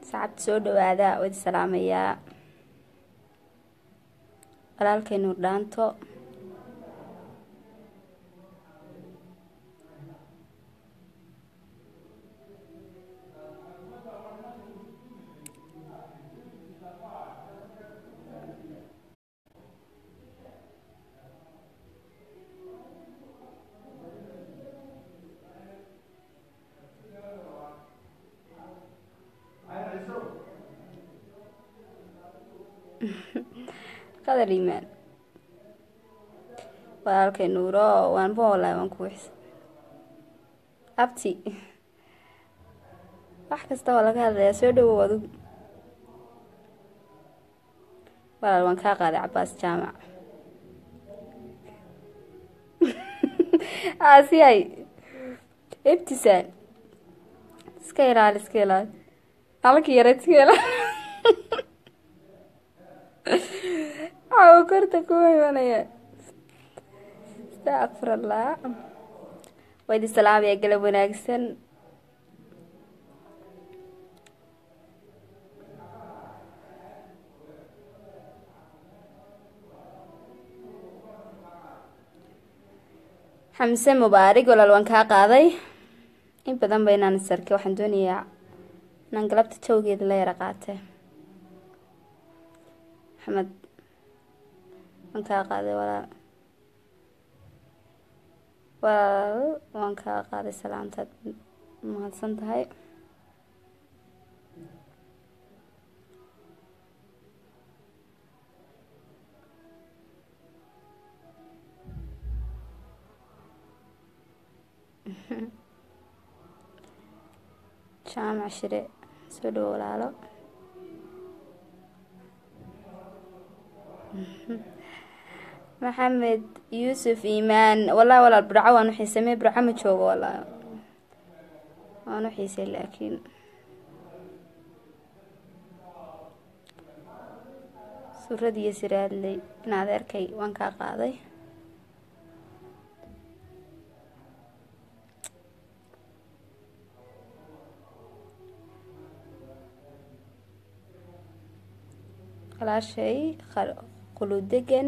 saxaabta soo dhawaada wadi salaamayaa walaalkay nuur dhaanto qadar iimaan walaalkay nuuro waanba walahi waan ku wixsa abti wax kasta waa laga hadlayaa soo dhawow adugu walaal waan kaa qaaday cabaas jaamac aasiyay ibtisaan iska ilaali iska ilaali halka yareed iska ilaali aw korta kuma imanaya astaqfirallah waydi salaamaya galab wanaagsan xamse mubaarig walaal waan kaa qaaday in badan ba inaan isarkay waxaan doonayaa inaan galabta jawgeeda la yara qaate maxamed waan kaa qaaday walaal walaal waan kaa qaaday salaantaad mahadsan tahay jaamac shire soo dhawo walaalo maxamed yuusuf iimaan wallahi walaal burco waan u xiisamey burco ma joogo walaal waan u xiisay laakiin suuradiiyo siraadley in adeerkay waan kaa qaaday walaashay quludegan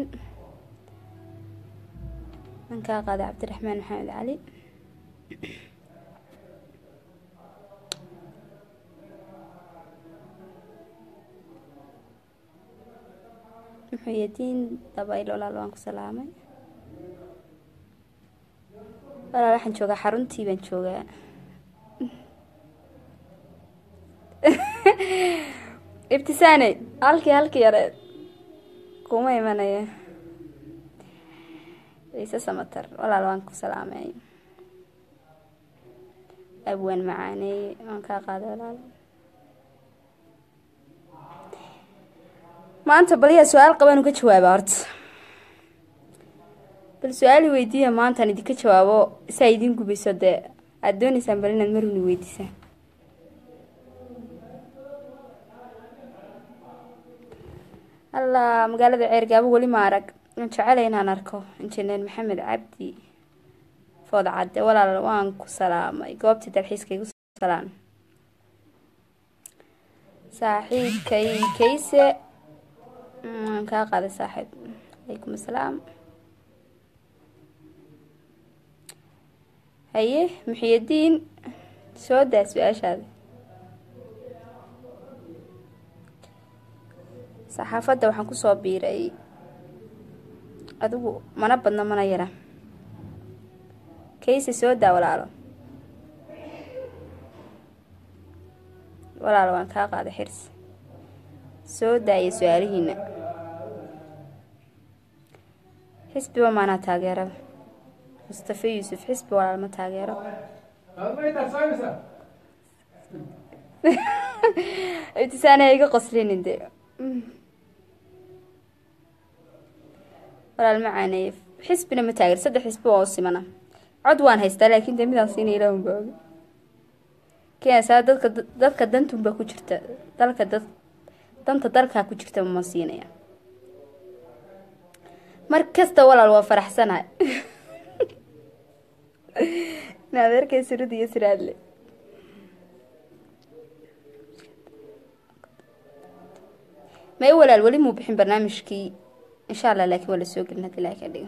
waan kaa qaaday cabdiraxmaan maxamed cali muxuyadiin dabayl walaal waan ku salaamay walaal waxaan joogaa xaruntii baan joogaa ibtisaane halkii halkii yareed kuma imanaya ciise samatar walaal waan ku salaamay abwaan macaaneeye waan kaa qaaday walaal maanta baliyaa su-aal qaba inu ka jawaaba horta bal su-aali weydiiya maantaan idinka jawaabo saa idiin gubayso dee aada dooneysaan bal inaad maruni weydiisaan alla magaalada ceergaabo weli ma arag waan jecelay inaan arko injineer maxamed cabdi food cadde walaal waan ku salaamay goobtii dalxiiska igu salaan saaxiibkay kayse waan kaa qaaday saaxiib calaykum asalaam haye muxiyadiin soo daa su-aashaada saxaafadda waxaan kusoo biiray adigu mana badno mana yara kayse soo daa walaalo walaalo waan kaa qaaday xirs soo daaya su-aalihiina xisbiba maanaa taageeraba mustafa yuusuf xisbi walaal ma taageero ibtisaane iga qoslinin dee walaal macaaneeye xisbina ma taageer saddex xisbi waa u simana cod waan haystaa laakiin dee midaan siina ilaahun baa oga keenaysaa dadka dadka dantunbaa ku jirta dalka dad danta dalkaa ku jirta ma siinaya mar kasta walaal waa faraxsanahay in adeerkay surada iyo siraadle may walaal weli muu bixin barnaamijkii insha allah laakiin waa la soo gelin hadii ilahay ka dhigo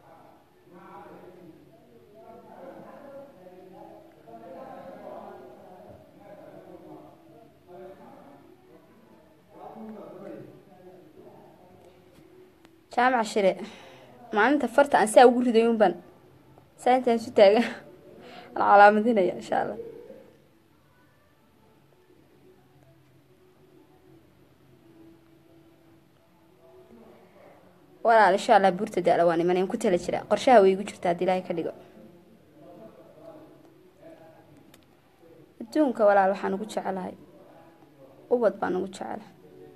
jaamac shire maalinta farta aan saa ugu riday unban saa intaan isu taagan aan calaamadinaya insha allah walaal insha allah buurta da-la waan imanay ku tala jira qorshaha way igu jirta haddii ilaahay ka dhigo adduunka walaal waxaan ugu jecelahay ubad baan ugu jecelahay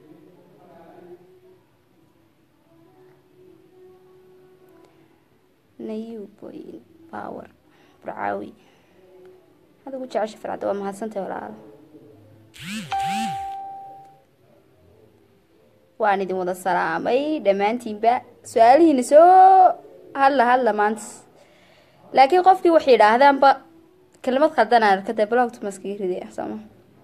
nayuboyin bawer burcaawi had ugu jecesha farcadda waa mahadsantahay walaalo waan idin wada salaamay dhammaantiinba su-aalihiina soo hadla hadla maanta laakiin qofkii waxay yidhaahdaanba kelimad khaldan aan arkada blogta maskaga riday sooma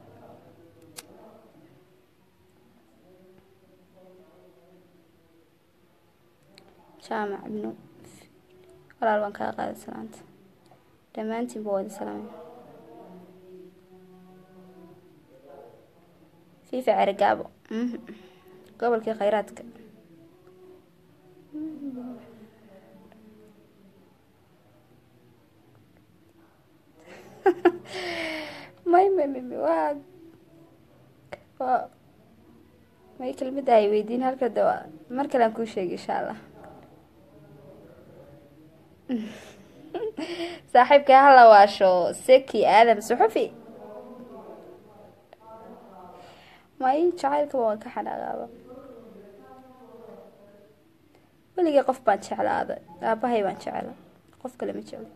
jaamac ibnu walaal waan kaa qaaday salaanta dhammaantiinba waa idin salaamay fiifa cerigaabo gobolkii khayraadka may may may may waa waa may kelmada ay weydiin halka de waa mar kale aan kuu sheegay insha allah saaxiibka hala waasho seki aadam suxufi may jacaylkaba waan ka xanaaqaaba weligii qof baan jeclaaday aabahay baan jecla qof kale ma jeclo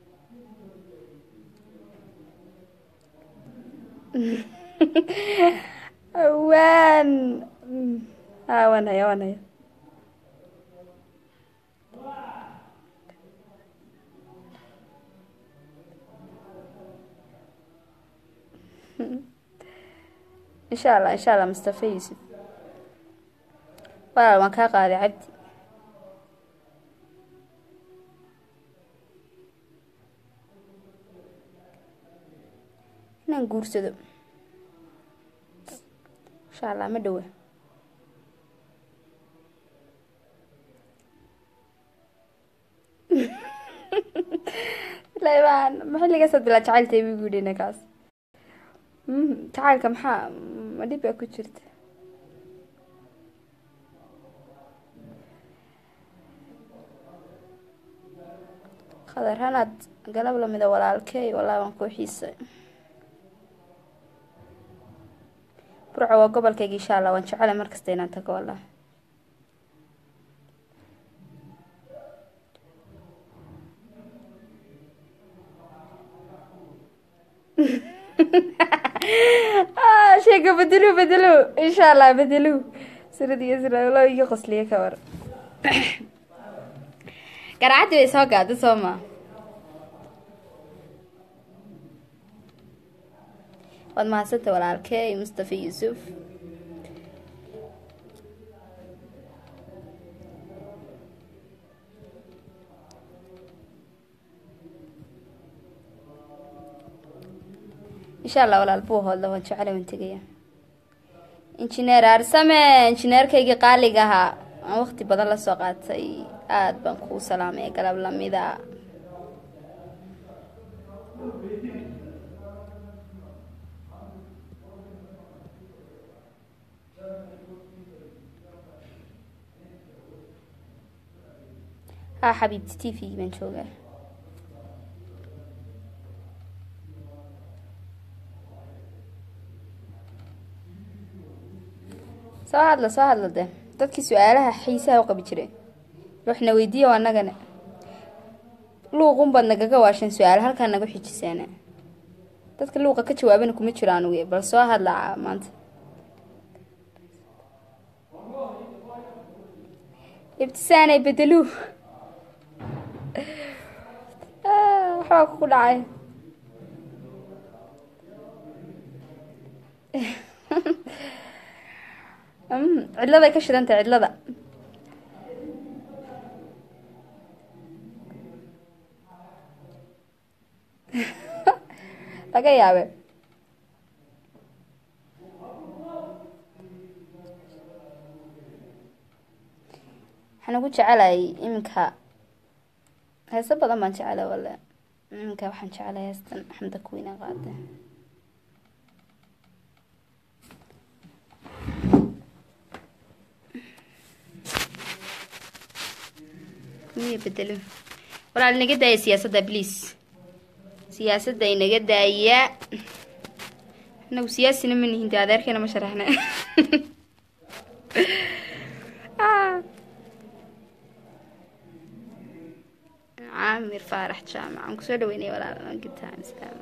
waan a waan haya waan haya insha allah insha allah mustafa yuusuf walaal waan kaa qaaday cabdi inaan guursado insha allah ma dhowa ilaa maxilligaasad bilaa jacayltay bu yidhi ninkaas jacaylka maxaa ma dhib baa ku jirta khadar hanaad galab lamida walaalkey walaa waan kuu xiisay burco waa gobolkayga insha allah waan jecela markasta inaan tago wallah sheeka bedelo bedelo insha allah bedelo sirad iyo siralo iga qosliye ka war garaacadii bay soo gaada soo ma waad mahadsanta walaalkey mustafa yuusuf insha allah walaal buu hoodla waan jecela waan tegaya injineer aarsame injineerkaygii qaaliga ahaa aan waqti badan lasoo qaatay aada baan kuu salaamay galab lamida ha xabiibti t v baan joogaa soo hadla soo hadla de dadkii su-aalaha xiisaha u qabi jiray waxna weydiiya anagana luuqun baad nagaga waasheen su-aal halkaa nagu xijiseena dadka luuqa ka jawaabana kuma jiro anugu bal soo hadla maanta ibtisaanay bedeluu waxbaa kugu dhacay cidladay ka shidantay cidlada laga yaabe waxaan ugu jecelahay iminka heeso badan baan jecelahay wale iminka waxaan jecelahay heestan xamda kuweyna qaade miya bedelo walaal inaga daaya siyaasadda please siyaasadda inaga daaya inagu siyaasina ma nihin de adeerkeena ma sharaxna caamir faarax jaamac aan kusoo dhaweynay walaal gitaan islaam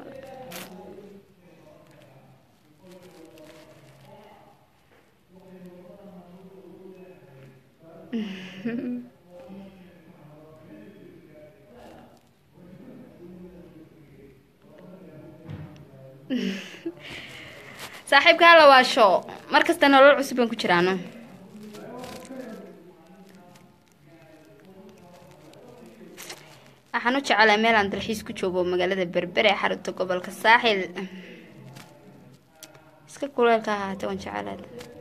saaxiibka hala waasho mar kasta nolol cusub baan ku jiraano waxaan u jecelahay meel aan dalxiis ku joogo magaalada berbere ee xarunta gobolka saaxil iska kuleelka ahaate waan jecelaad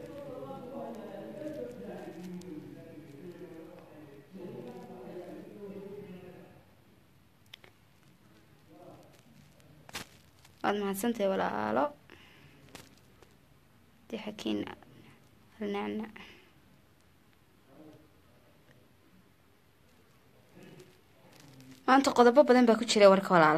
waad mahadsantahay walaalo di xakiin alnacnac maanta qodobo badan baa ku jira warka walaalo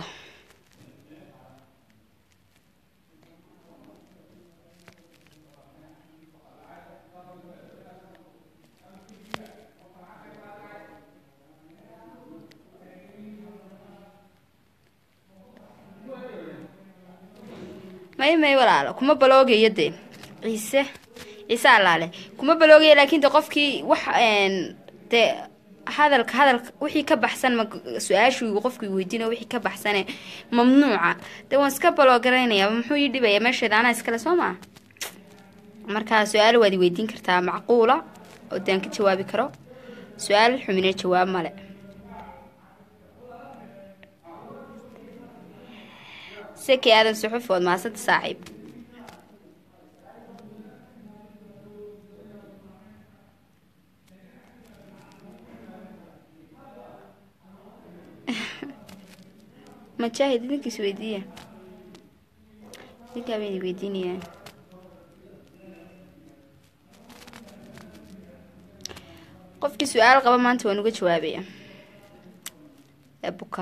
may may walaalo kuma baloogayo dee ciise ciise allaale kuma baloogayo laakiin de qofkii wax dee hadalka hadalka wixii ka baxsan ma su-aashuu qofkii weydiina wixii ka baxsane mamnuuca dee waan iska baloogaraynayaa muxuu ii dhibaya meesheeda anaa iskale soo maa markaa su-aal waad i weydiin kartaa macquula oo dee aan ka jawaabi karo su-aal xumine jawaab male seki aadan suxuf ood maasanta saaxiib majaahid idinkiis weydiiya idinkaa bayna weydiinayaan qofkii su-aal qaba maanta waan uga jawaabaya ee buka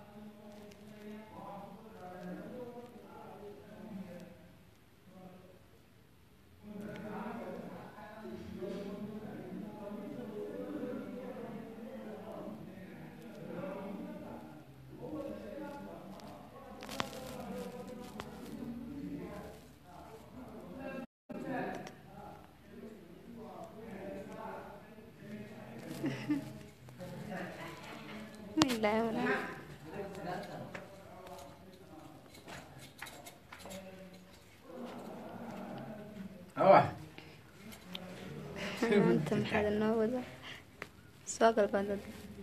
maanta maxaad inoo wada soo galbaadad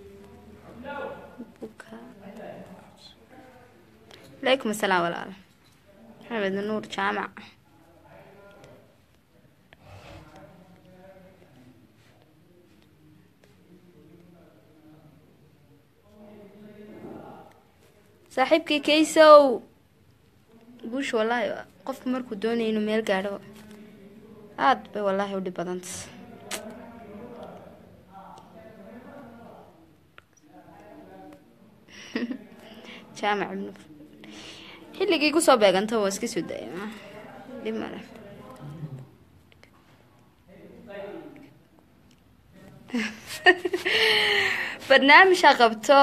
buka alaykum asalaam walaala maxamed nuur jaamac saaxiibkii kaysow guusha wallaahi qofku markuu doonaya inuu meel gaadho aada bay wallaahi u dhib badanta jaamac ibnu xilligii kusoo beeganta waa iska soo daaya dhib male barnaamijha qabto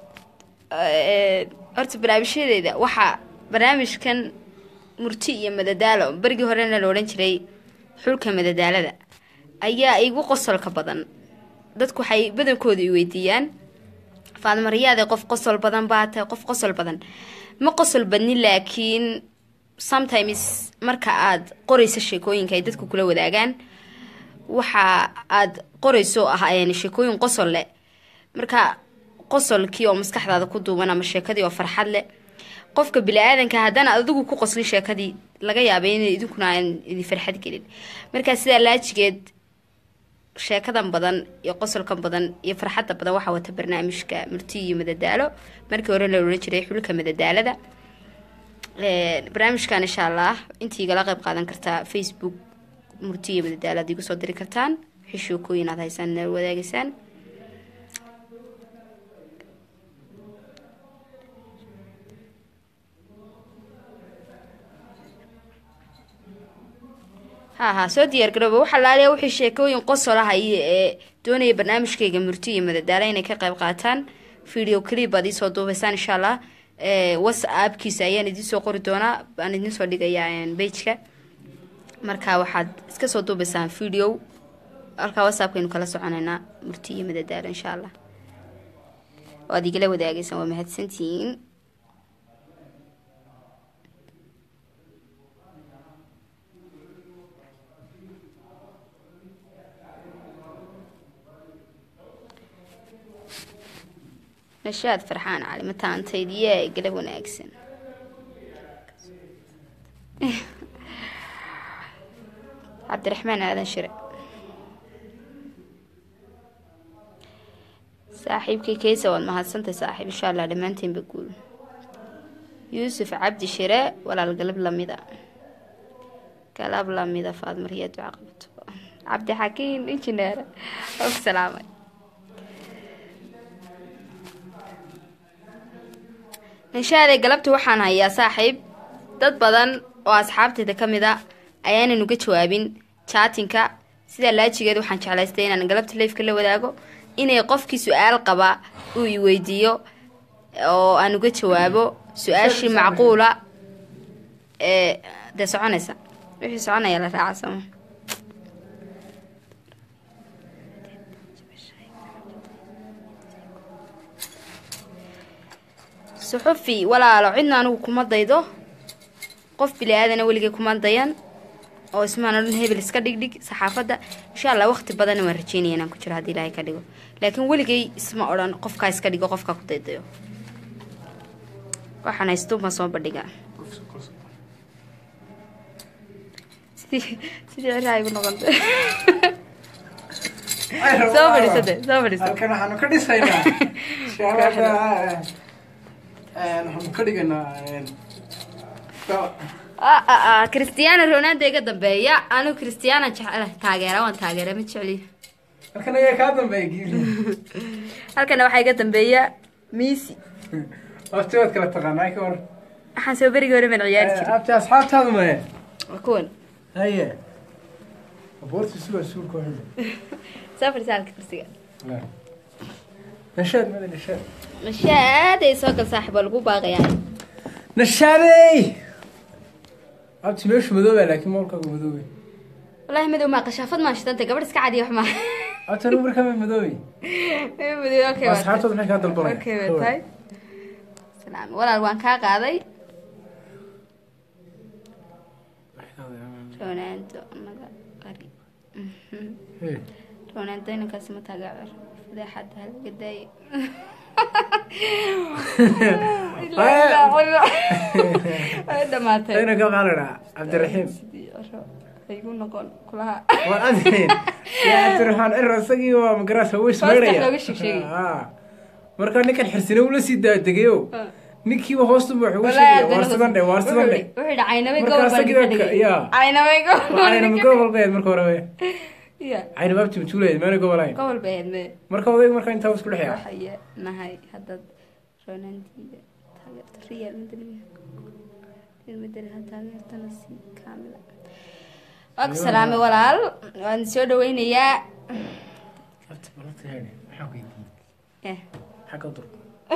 horta barnaamijyadeeda waxaa barnaamijkan murti iyo madadaalo berigii horena la odhan jiray xulka madadaalada ayaa igu qosolka badan dadku waxay badankooda i weydiiyaan faadmariyaade qof qosol badan baa tahay qof qosol badan ma qosol badnin laakiin sometimes marka aada qoraysa sheekooyinka ay dadku kula wadaagaan waxa aad qorayso ah een sheekooyin qosol leh marka qosolkii oo maskaxdaada ku duuban ama sheekadii oo farxad leh qofka bili-aadanka haddana adigu ku qoslin sheekadii laga yaabay in idinkuna aan idin farxad gelin markaa sidaa laajigeed sheekadan badan iyo qosolkan badan iyo farxadda badan waxaa wata barnaamijka murti iyo madadaalo markii hore la odhan jiray xulka madadaalada barnaamijkan insha allah intii igala qeyb qaadan kartaa facebook murti iyo madadaalo ad igu soo diri kartaan wixii sheekooyin aad haysaan inaad wadaagaysaan ha ha soo diyaar garooba waxaa laaliya wixii sheekooyin qosol ah iyo ee doonaya barnaamijkayga murti iyo madadaalo inay ka qayb qaataan video clip aad iisoo duubaysaan insha allah whatsappkiisa ayaan idinsoo qori doonaa aan idinsoo dhigayaa bageka marka waxaad iska soo duubaysaan video halkaa whatsappkaynu kala soconaynaa murti iyo madadaalo insha allah oo aad igala wadaagaysaan waa mahadsantihiin nashaad farxaan cali mataantaydiyaa gala wanaagsan cabdiraxmaan aadan shire saaxiibkii keysa waad mahadsantay saaxiib insha allah dhammaanteenba guul yuusuf cabdi shire walaal galab lamida galab lamida faadmariya duca qabto cabdi xakiin injineer og salaamay inshaade galabta waxaan hayaa saaxiib dad badan oo asxaabteyda ka mid a ayaanan uga jawaabin jaatinka sidaa laajigeed waxaan jeclaystay inaan galabta leifka la wadaago inay qofkii su-aal qaba uu i weydiiyo oo aan uga jawaabo su-aashii macquula ee dee soconaysa wixii soconaya la raaca sooma suxufi walaalo cidna anigu kuma daydo qof bili-aadana weligay kuma dayan oo ismaan odhan hebel iska dhigdhig saxaafadda insha allah waqti badanna waan rajeynaya inaan ku jiro haddii ilaahay ka dhigo laakiin weligay isma odhan qofkaa iska dhigo qofkaa ku daydayo waxaan haystuuma soo bandhigaa sidii sidii ciraa igu noqonta soo fadhiisade soo fadhiisa halkan waxaanu ka dhisaynaa shaabada waxaanu ka dhigaynaa cristiano ronaldo iga dambeeya anigu cristiano jecel taageera waan taageera ma jecli halkan ayaa kaa dambeeya giiri halkana waxaa iga dambeeya misi wafti waad kala taqaanaa ka hor waxaan soo berigii hore baan ciyaari jiray abti asxaabtaadu maye waa kuwan haye abuurti suga suulka hore soo fadhiisa halka kursiga nashaad mada nashaad mashaaday soo gal saaxiib waa lagu baaqayaa nashaadey abti meeshu madoobaa laakiin moolkaagu madoobay wallaahi madow maa qashaafad maa shidantay gabadh iska cadiya wax maa abti anigu markaa ma madoobay madow okay waa asxaabtood maxay kaa dalbanaya okay waa tahay salaam walaal waan kaa qaaday ronaldo naga qari Hey. ronaldo inankaasi ma taageer fadeexada halaga daayo way dhamaatay ayna ka qaaladhaa cabdiraxiim sidii oro igu noqon kulaha waa adeen yaa cabdiraxmaan ciro isagii waa magaraasa way Hoosta smeeraya looga sheegsheegay. markaa ninkan xirsine ula sii daadegayo ninkiiba hoostuba wax uga Wallaahi sheegaya waar sidan dhe waar sidan dhe wuxuu yidhi caynamay Markaa gobol baan isaga idinka dhigay yaa. caynamay gobol baan caynama idinka gobol bayd marka hore dhigay ya cayna baabti matuulayd maana gobolayn gobol bay ahayd me marka odayga markaa intaa isku dhexyaa waxay nahay haddaad ronaldiga taageerto real madrid real madrid ha taageertana si kaamila waa ku salaamay walaal waan soo dhaweynayaa Abti, balanta heene, maxaa ku yidiin? Eh, Xagga dur.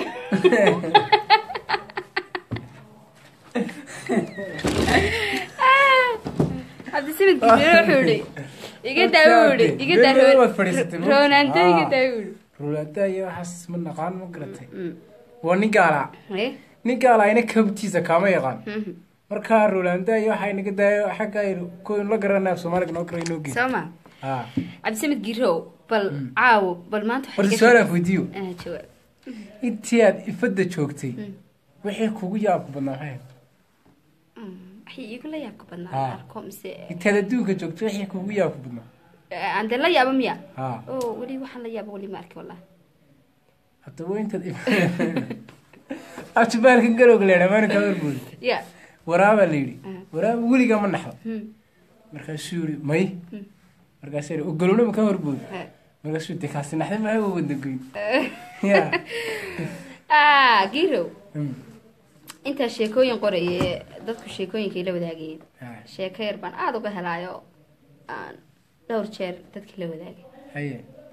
cabdisamid gudmire wuxuu yihi iga daa wuu yihi iga daa Been waad fadhiisatay, ma? ronaldo iga Ah. daa wuu yihi Rulaada iyo waxaas ma naqaan ma garatay Mm. waa nin gaalaa Eh, nin gaalaa ina kabtiisa kaama yaqaan mhm. markaa rolanda iyo waxaa inaga daayo xagga aynu ku la garanaa soomaaliga noo kara inoo geey soo ma haa cabdisamed girow bal caawo bal maanta waxaad horta iga su-aal aan weydiiyo sheeg- Ah, jawaab intii aad ifadda joogtay wixii kugu yaabka badnaa maxay ahayd? waxay iigu la yaabka badnaa Ah. arko mise intaad adduunka joogtay wixii kugu yaabka badnaa Eh, aan dee la yaaba miya haa oo weli waxaan la yaaba weli ma arki wallahi haddaba intaad abtibaalkan garowga la yidhaa maalinkaa warboodi ya waraabaa la yidhi Ah. waraaba weligaa ma naxdo Hmm. markaasuu yidhi may markaasuu yidhi ogolowna ma ka horboodi Eh. markaasuu de kaasi naxday maaha waa wadagoyn ya ah girow Hmm. intaa sheekooyin qoraye dadku sheekooyinkay la wadaagayeen Ah, sheeko yar baan aada uga helaayo aan dhowr jeer dadkii la wadaagay haye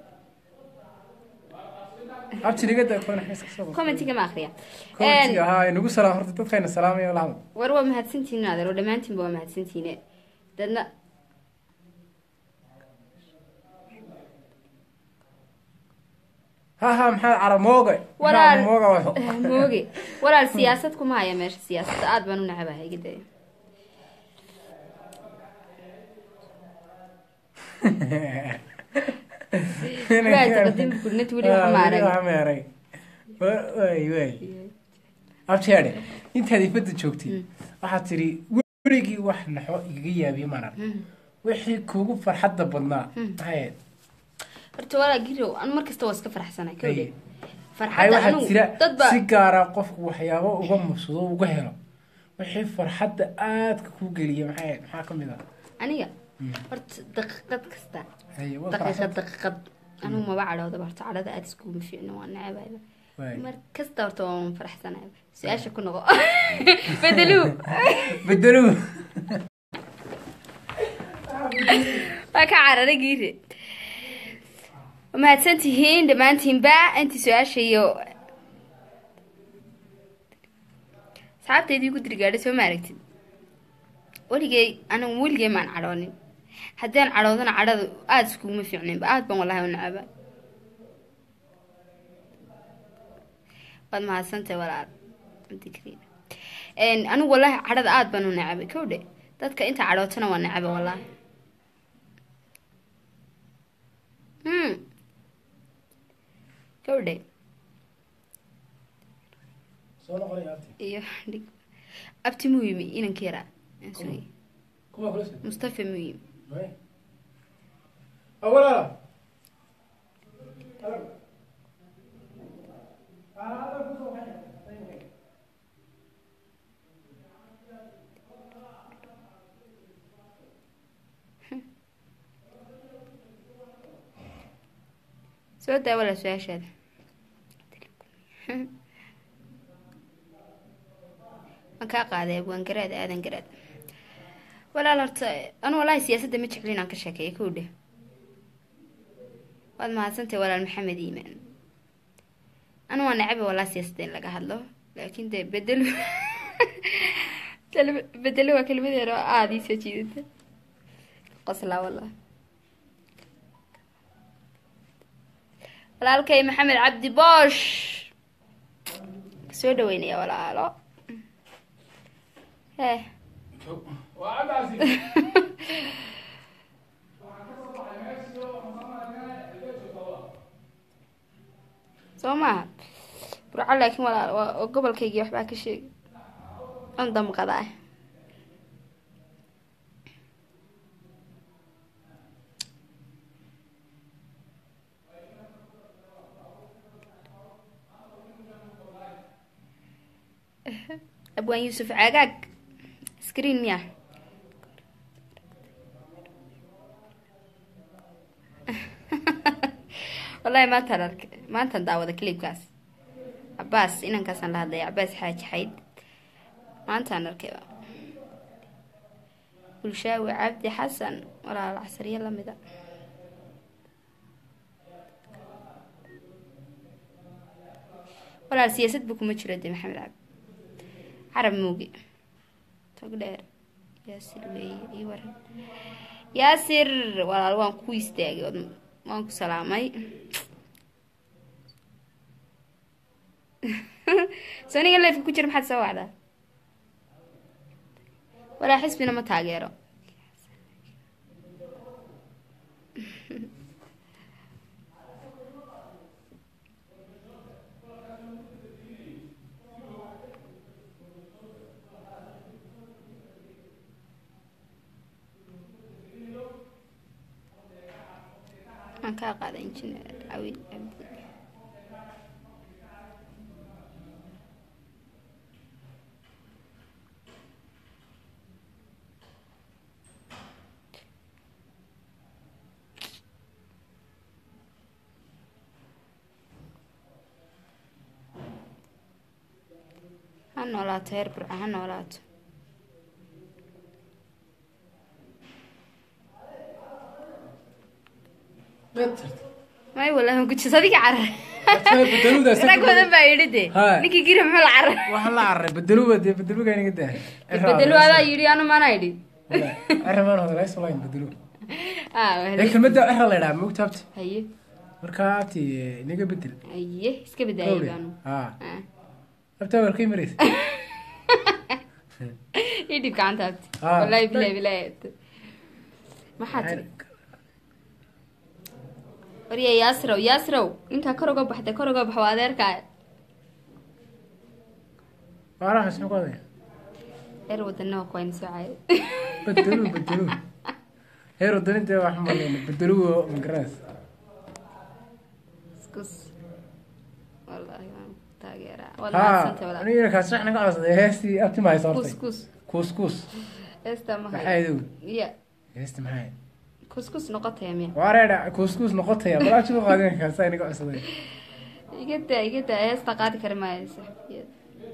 abtinigada koona iska soo qor commentiga ma akriya commentiga ahaa nagu salaam horta dadkayna salaamaya la hadal war waa mahadsantihiin adeero dhammaantiinba waa mahadsantihiine dadna ha ha maxaa cara mooga Walaal. Maxaa mooga waxo mooge walaal siyaasad kuma haya meesha siyaasadda aada baan u nacabahay gidaya Waay, taqadimi gudnad weli waxa ma arag. waxa ma arag Wa- waay waay abtiyaadhe intaad ifadda joogtay waxaad tidhi weligii wax naxo igaga yaabiye maan arag wixii kugu farxadda badnaa maxay ahayd horta walaa girow anu mar kasta waa iska faraxsanay kowdhe Haye. hay farxadda waxaa anu jira dad ba si gaara qofku waxyaabo uga mubsado uga helo wixii farxadda aadka kuu geliya maxay ahayd maxaa ka mid ah aniga horta daqiiqad kasta haye waa daqiiqad faraxsan daqiiqad anigu maba cadhowdaba horta cadhada aada iskuguma fiicno waa nacabayba waay mar kasta horta waan faraxsanaya su-aasha ku noqo bedeluu bedelo waa ka cararay giire waa mahadsan tihiin dhammaantiinba intii su-aasha iyo asxaabtaydii ku dirigaadhay soo ma aragtid weligay anigu weligay maan cadhoonin haddii aan cadhoodana cadhada aada iskuguma fiicninba aada baan wallahi u nacaba waad mahadsantahay walaal dikriina anigu wallahi cadhada aada baan u nacabay kowdhe dadka inta cadhootana waa nacaba wallahi hmm kowdhe soo noqonaya abti iyo dhig abti muu yimi inanka yaraa aan sugay kuma kula soo mustafa muu yimi waay awalaala soo daa walaa su-aashaada waan kaa qaaday waan garaad aadan garaad walaal horta anu walahi siyaasadda ma jeclin aan ka sheekeeya kow dheh waad mahadsantahay walaal maxamed iimaan anu waa nacabi walaa siyaasadda in laga hadlo laakiin dee bedelo bedelo waa kelmad yar oo aada ii soo jiidata qoslaa wallah walaalkay maxamed cabdi boosh soo dhaweynaya walaalo hee waa cabdaasi soo maaha burco laakiin walaal waa oo gobolkaygii waxbaa ka sheegi an damqadaa abwaan yuusuf caagaag screen miya wallahi maantaan arkay maantaan daawada clipkaas cabaas inankaasaan la hadlaya cabaas xaaji xayd maantaan arkayba bulshaawi cabdi xasan walaal casariye lamida walaal siyaasad bu kuma jiro de maxamed cabdi carab muuge tog dheer yaasir weeye ii waran yaasir walaal waan ku istaagay ood- waan ku salaamay soo nigan leefka ku jira maxaad soo wacdaa walaa xisbina ma taageero waxaan kaa qaaday injineer cawil cabdi ha noolaato heer burca ha noolaato may wallahi ma kujis adiga carar bedeludaas rag badan baa yidhi de Haa. ninkii giri muxuu la carar waxaan la cararay bedeluba dee bedeluga inaga daa bedelo adaa yidhi anu mana idhi ciramaan hodalays walahi bedelu ah ee kelmadda cira la idhaha mogta abti haye markaa abti inaga bedel haye iska bedaayay Gawri. baanu haa Ah. abti warkay maraysa ii dhib gacanta abti Ah. wallahi bilahi bilahi maxaa tiri warya yaasrow yaasrow intaa kor uga baxda kor uga bax waa adeerkaa waarahaas muxuu qodaya reer wadana waa kuwayna soo caayay bedelu bedelu heer wadaninta wax maleyna bedelugo magaras iskus wallahi waan taageeraa waad haa mahadsantay walaal aniga kaas wax naga codsaday heestii abti ma haysa kus hortay kus kuus kuus heesta ma maxaa hayo idow ya heesti maxaa kus kus noqotaya miya waareedha kuus kuus noqotaya balaa jibu qaadin kaasa inaga codsaday iga daa iga daa heesta qaadi kari maayo saxibiyada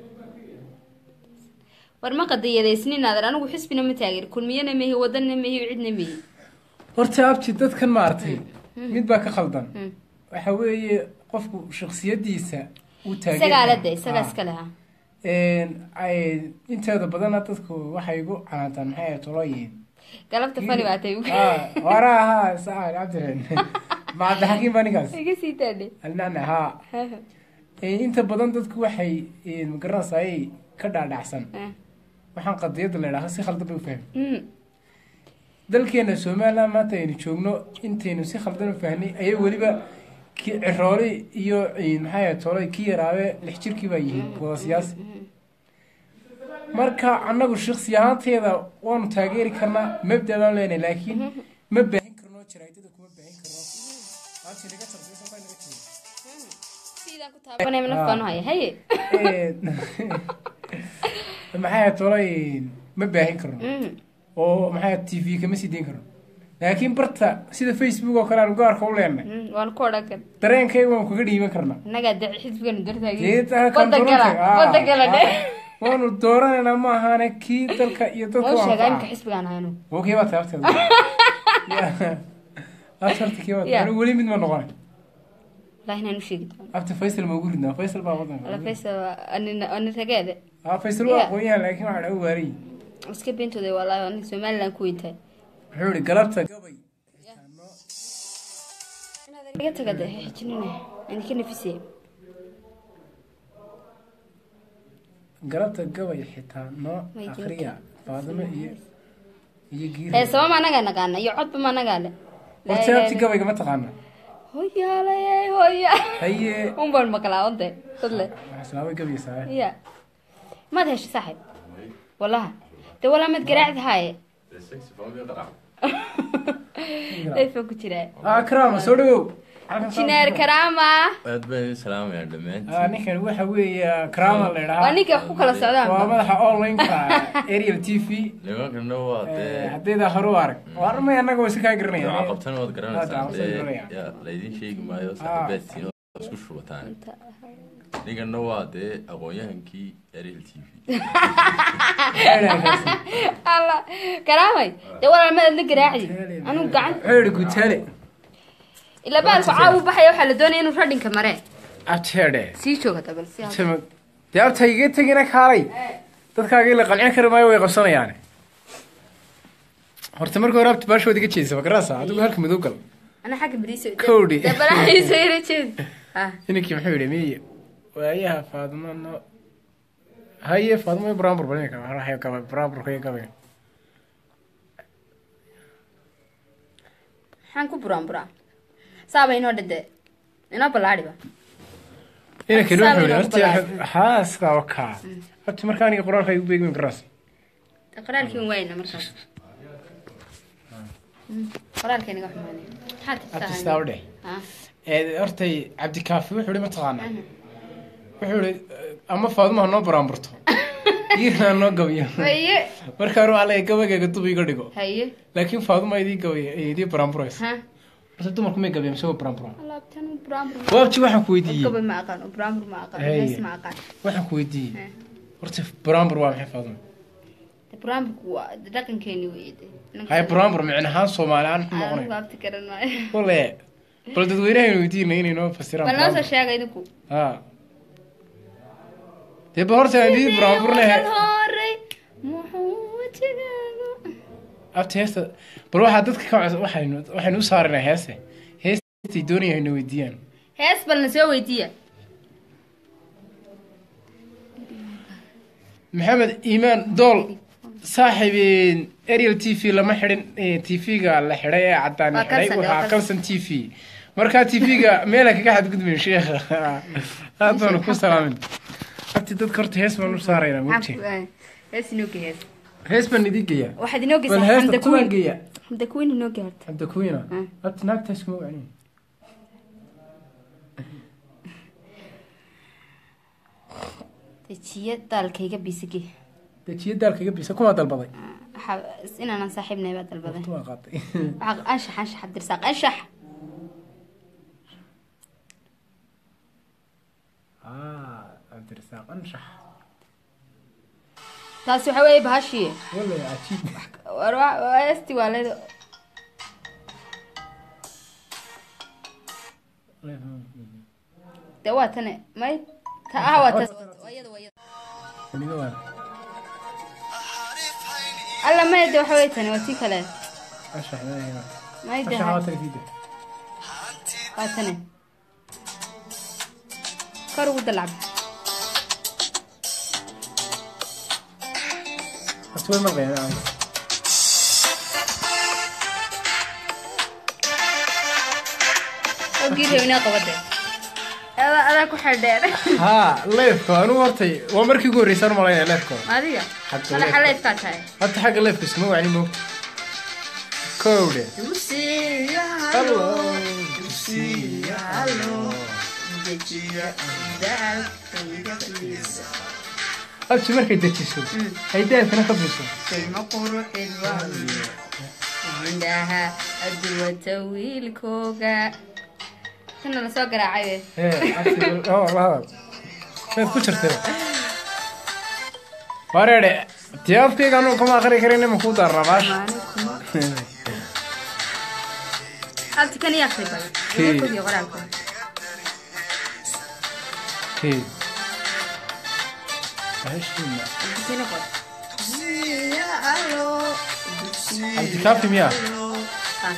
war ma qadiyadaysnin aadan anigu xisbina ma taageer kulmiyana mehi wadana mehi cidna mehi horta abti dadkan maartay mid baa ka khaldan Hmm. waxa weeye qofku shaksiyadiisa uu taageer isagaa la de isagaa iska leha ay inteeda badana dadku waxay igu canaantaan maxay ahayd tolooyin galabta fani baa tay waraa haa saa cabdireen macabdixakiim baa ninkaas iga sii daadhe alnana haa Eh, inta badan dadku waxay eh, magaranaysaay ka dhaadhacsan waxaan qadiyadda la idhaha si khaldan bay u fahmi dalkeena somaliland maanta aynu joogno intaynu si khaldan u fahnay ayay weliba ki- cirooli iyo eh, maxay ahayd tolay ki yaraabe lix jirkii baa yihiin wada siyaasi marka annagu shaksi ahaanteeda waanu taageeri karnaa mabda baan leenahay laakiin ma baahin karno jaraadada kuma baahin karno maanta naga taqdiiso baa naga jiro sidaan ku taabanay naf baan u haya haye maxay tolay ma baahin karno oo maxay tv kama sii dayn karno laakiin barta sida facebook oo kale aan gaarka u leenahay waan ku odhan kar dareenkay waan kaga dhiiban karnaa innagaa de xisbiganu dartaagi Geedka kan wada gala doorantay, ah, wada gala dhe ah. waanu dooranaynaa ma ahaane kii dalka iyo dadka wau waa sheegaa anfaca. imika xisbigaan hayno oo kii baa taabteeda horta kii baa Yeah. anigu weli mid ma noqonay wallahi inaan u sheegi doono abta faysal ma ugu ridnaa faysal baa wala wadanka faysa ani rageede ah faysal waa Yeah. aqoonyahan laakiin waxaa dhagu waariy iska beentooda wallahi ani somaliland ku weyntahay wuxuu ihi galabta gabay iga taga de xijinina ani ka nafisaya galabta gabay xitaa noo Way akriya faadimo iyo iyo giir heesaba ma anagaa naqaana iyo codba ma anagaa le horta abti gabayga ma taqaana hoyaalay hoya haye un baan maqlaa onte dadle waxaa islaamay gabay saaye ya maad hesha saaxib wallaha de walaa mad garaacda haaye layfa ku jiraa ah karaama soo dhawow jineer karaama aad baan idin salaamayaa Ah, dhammaantiin ninkan waxa weeye karaama la idhahaa waa ninka wax ku kala waa socdaan madaxa online-ka ariel t v nimankana waa dee haddayda hore u arag warmay annaga way si kaa nooca garanaya qabtana waad Hadda garanaysaa waan soo dee garanaya. yaa laydin sheegi maayo Ah. saaxiibaadtiin oo isku shubataan ninkana waa dee aqoon-yahankii ariel t v alla karaamay de walaa mad adna garaacdi anigu gacan xeeri gutaale ilaa baalku caawu baxaya waxaa la doonaya inuu radhinka mare abteedhe sii jooga dabal si halka. tama dee abta iga tegina kaalay dadkaaga ila qalcin kari maayo way qabsanayaan horta marka hore abta baashood iga jeedisa ma garanaysaa adigu halka madow gal ana xagga beriiso Kowdhi. dabalahiiso ila jeed ah ninkii muxuu yidhi miye waayaha faadimo no haye faadimo iyo buraanbur balinka waxay gabay buraanburka iyo gabay maxaan ku buraan buraa saaba inoo dhade inoo ballaadhiba inankani Saaba wuxuu yidhi inoo horta balaadhiba. haa sidaa oo kaa horta marka aniga qoraalka igu beegmi garanaysa qoraalkiin wayna markaas qoraalkeena iga xumaanay maxaad abti tirtaa sidaa u dheh ha ee hortay cabdikaafi wuxuu ihi mataqaanaa wuxuu ihi ama faadumaha noo baraanburto iirna noo gabiyo haye markaan waa la gabagayga dub iga dhigo haye laakiin faaduma idii gabay idii baraanburaysa ha horta dumarku may gabiya mise waa baraanburan alaabtan brambur waabji waxaan ku weydiiyey gabay ma aqaan brambur ma aqaan Haye. hees ma aqaan waxaan ku weydiiyey Ha. horta baraanbur waa maxay faaduma brambur waa dhaqankeeni weyde hay baraanbur micna ahaan soomaali ahaan muxuu anigu noqonaya abti garan maayo wale bal dadweynaha weydiina inay noo fasiraan bal noo soo baraanbur. sheega idinku ha dee ba horta aan idii baraanburna Kan horey muxuu wajigaagu abta heesta bal waxaa dadka ka codsa waxaynu waxaynu u saarinaa heese heestay doonaya hayna weydiiyaan hees balna soo weydiiya maxamed iimaan dool saaxiibeen ariel t v lama xidhin t v-ga la xidhay ee cadaan Waa xidhay Kalsan, waa waxaa Kalsan. kalsan t v markaa t v-ga meela kaga xadgudbin sheekha aad baanu ku salaamin abti dadka horta hees baan u saaraynaa mogti hees inooge hees hees baan idin geeyaa waxaad inoo bal geysaa heesta xamda tumaan kuwiin geeyaa xamda kuwiin inoo gaarta abda kuwiina Mm. abti naagtaas kuma wacnin dejiye daalkayga bisige dejiye daalkaga bisa kumaa dalbaday inaanan saaxiibnahay baa dalbaday waa qaatay Waxaa- anshax anshax abdirsaaq anshax ah cabdirasaaq anshax taasi waxa weeye bahashii wala cajiib war wa- waa heesti waa leedo de waa tane may ta ah waa tas waa iyada waa iyada Aniga waa alla may de waxa weye tane waa tii kale anshax ilaahay may de anshax waa tagsiida waa tane kor ugu dalacba Asway maqayn ogii rewnaa qabade adaa adaa ku xidheer haa leefka anigu hortay waa markii ugu horreysaan malaynaya leefka adiga Hadda madaxa leefka. leedkaa tahay hadda xagga leefka iskuma wacni moogta kowdhe abti markay dejiso ay daalkana ka biso indhaha aduwata wiilkooga kana lasoo garaacay ee abti oo la hadal meed ku jirtay wareedhe tii afkayga anugu kama aqri karin ima kuu daarnaa baash abti kan iyo akri badan Kii. wiilkoogiyo qoraalkooda kii bahashiina abdikina qor cabdikaafi miyaa Ah,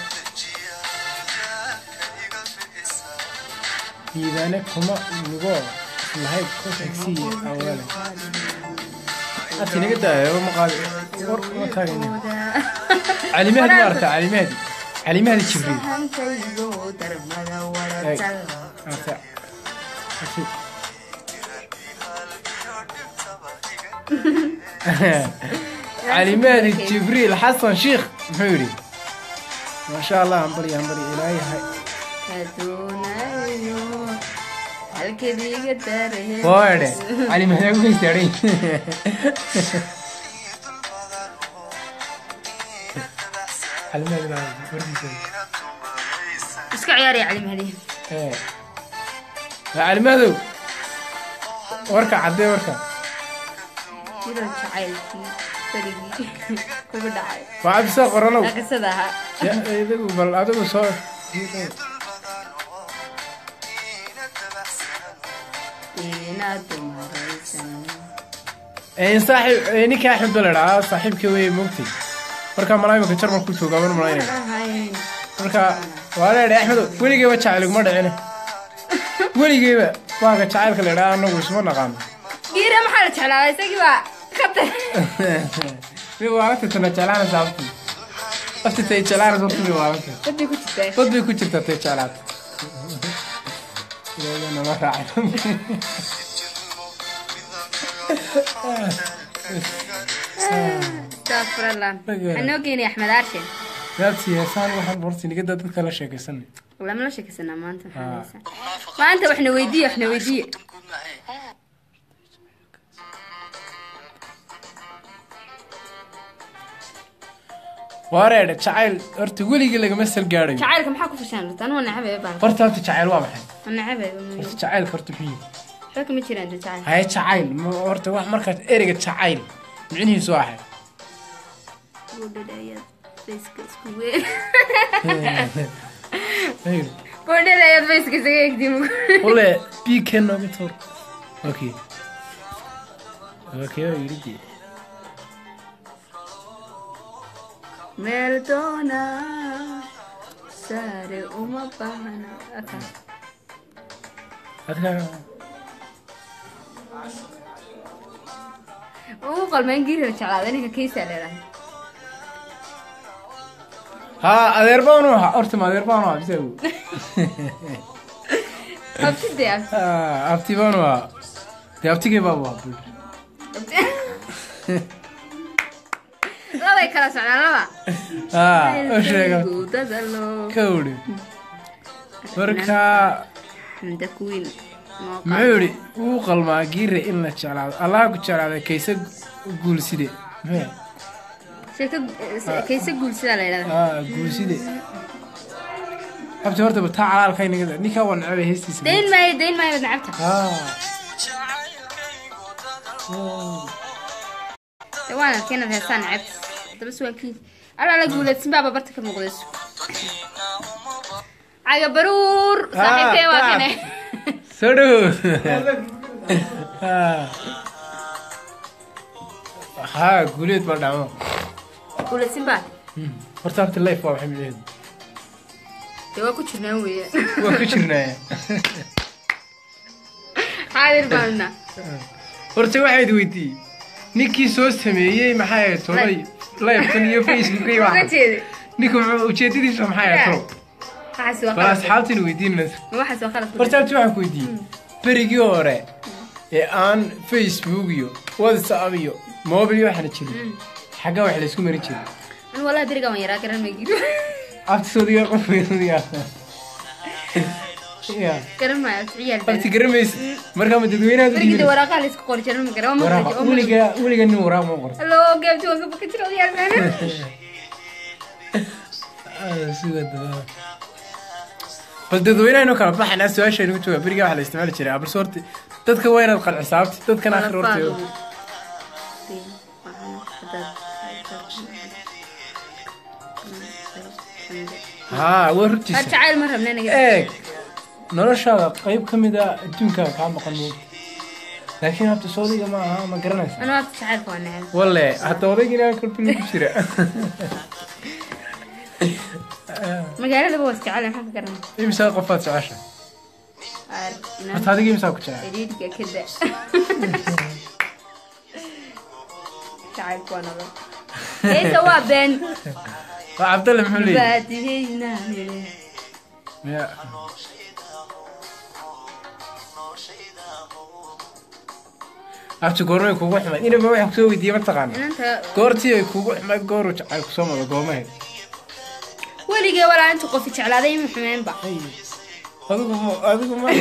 diidaane kuma nugoo lahayd ku xigsiya awaale abti naga daayo ma qaadi war ma taagayna calimahdi ma aragtaa calimahdi calimahdi jibriil hantaygo darmada Eeg. waratal Aragtaa. Abti. calimahdi jibriil xasan shiikh muxuu yidhi maasha allah hambari hambari ilaahay hay kaduunayo halkadiiga dareen waadhe calimahdi ugu istaaray calimahdi baa warkiisa iska ciyaaraya cali mahdi ee calimadow warka caddee warka sidoo jacaylkii berigii kugu dhacay waa cabdisaa qoranow qisada ahaa Ya, idigu bal adigu soo inaad dumaraysan Ee, saaxiib ee, ninka axmed baa la dhahaa saaxiibka wey mogtay marka malaayimka jarmalku joogaa mana malaynaya ahayn marka waa leedhay axmedow weligeyba jacayl iguma dhicine weligeyba waaga jacaylka la dhahaa anagu isma naqaano giira maxaa la jeclaa isagii baa ka tag mi waalanta tana jeclaana saabti afti tay jeclaana horta mi waalanta badii ku jirtaa dad bay ku jirtaa tay jeclaata Ilaahay nama raacay astafurallah Magaa. waxaa noo geenay axmed aarshin gaabti heesaan waxaan horta nigada dadka la sheekaysanay lama la sheekaysanaa maanta maxaa Ah. haysaa maanta waxna weydiiye waxna weydiiye waareedhe jacayl horta weligii lagama salgaadhayo jacaylka maxaa ku fashaan rabta anu waa nacabe baan horta horta jacayl waa maxay waa nacabe horta jacaylka horta muxuu yahay waxba kama jiraan de jacayl haye jacayl ma- horta wax markaas ereyga jacayl micnihiisu waa axay boodhada ayaad fayska isku weyn Hey, boodhada ayaad fayska isaga egdimu Ole, biken nooga tuur. Okay. Okay, oo yidhi dee. meel doona saare uma baahna aka Adka ugu qalmeen giirira jeclaada ninka kiisaa leedahay ha adeer baan u ahaa horta ma adeer baan u ahaa bisa awow. abtide abti Ha abti baan u ahaa dee abtigay baa u ahaa bul. labay kala socdaan laba ha oo sheega dadalo ka udhi marka xamda kuwiin muxuu yidhi wuu qalmaa giire in la jeclaado allaha ku jeclaada kayse guulside Muxuu? sheeka kayse guulsidaa la yidhahda ha guulside abti horta ba taa calaalka inaga ninkaa waa necebay heestiisa dayn maayo dayn maayo nacabta Ah. de waan arkay inaad heestaan nacabta haddaba suwaankiin alaa la guuleedsin baaba barta ka muuqdayso caga baruur saaxiibkay waa kane soo dhow haa guuleed baa dhacmo guuleedsin baa horta abti life waa maxay midaheedu de waa ku jirnaan weeye waa ku jirnaa xaadir baanna horta waxayd weydiiyey ninkii soo sameeyey maxay ahayd tolay livekan iyo facebook iyo uga waxa jeedi ninka muxuu ujeedadiisa maxay ahayd tolo waxaas waa bal khalad asxaabtina weydiinaysa ma waxaas waa khalad horta abti waxaan ku weydiiyey berigii hore ee aan facebook iyo whatsapp iyo mobil iyo waxaana jirin xagga wax laysku marin jiray an wallahi beriga waan yaraa garan maygido abti soodiga qof weynadiga ya garan maayo abti ciyaal baan abti garamaysa markaa ma dadweynaha u berigii de dhiibin waraaqaa la isku qori jiran ma garan waa waraaq maqlaji weliga weliga nin waraaq ma qoran hallo gaabti waan ka baka jira ciyaal baan bal dadweynaha kala baxanaa su-aasha inagu jooga berigaa waxaa la isticmaali jiray balse horta dadka waa inaad qancisaa abti dadkan akhir horta haa waa rurtiisa jacayl ma rabna naga eeg noloshaada qayb ka mid a adduunkaaga kaa maqan moogta laakiin habta soodiga ma aha ma garanaysa anoo abta jacaylka waa neceb walle hadda odaygina kalbil ku jira magaaladaba waa isjecel maxaa ka garan imsaa qofaad jecesha horta adiga imsaa ku jecel xidhiidhka kada jacaylka waa nabad heesa waa been waa cabdalle muxuu leeyahy baadiheynaanile Ya. abti goormay kugu xumay inaba waxaan kusoo weydiiyey mataqaana inanta goortii ay kugu xumay gooru jacayl kusoo mada goomaheed weligee walaa inta qofi jeclaaday ima xumeenba adigu ma adigu ma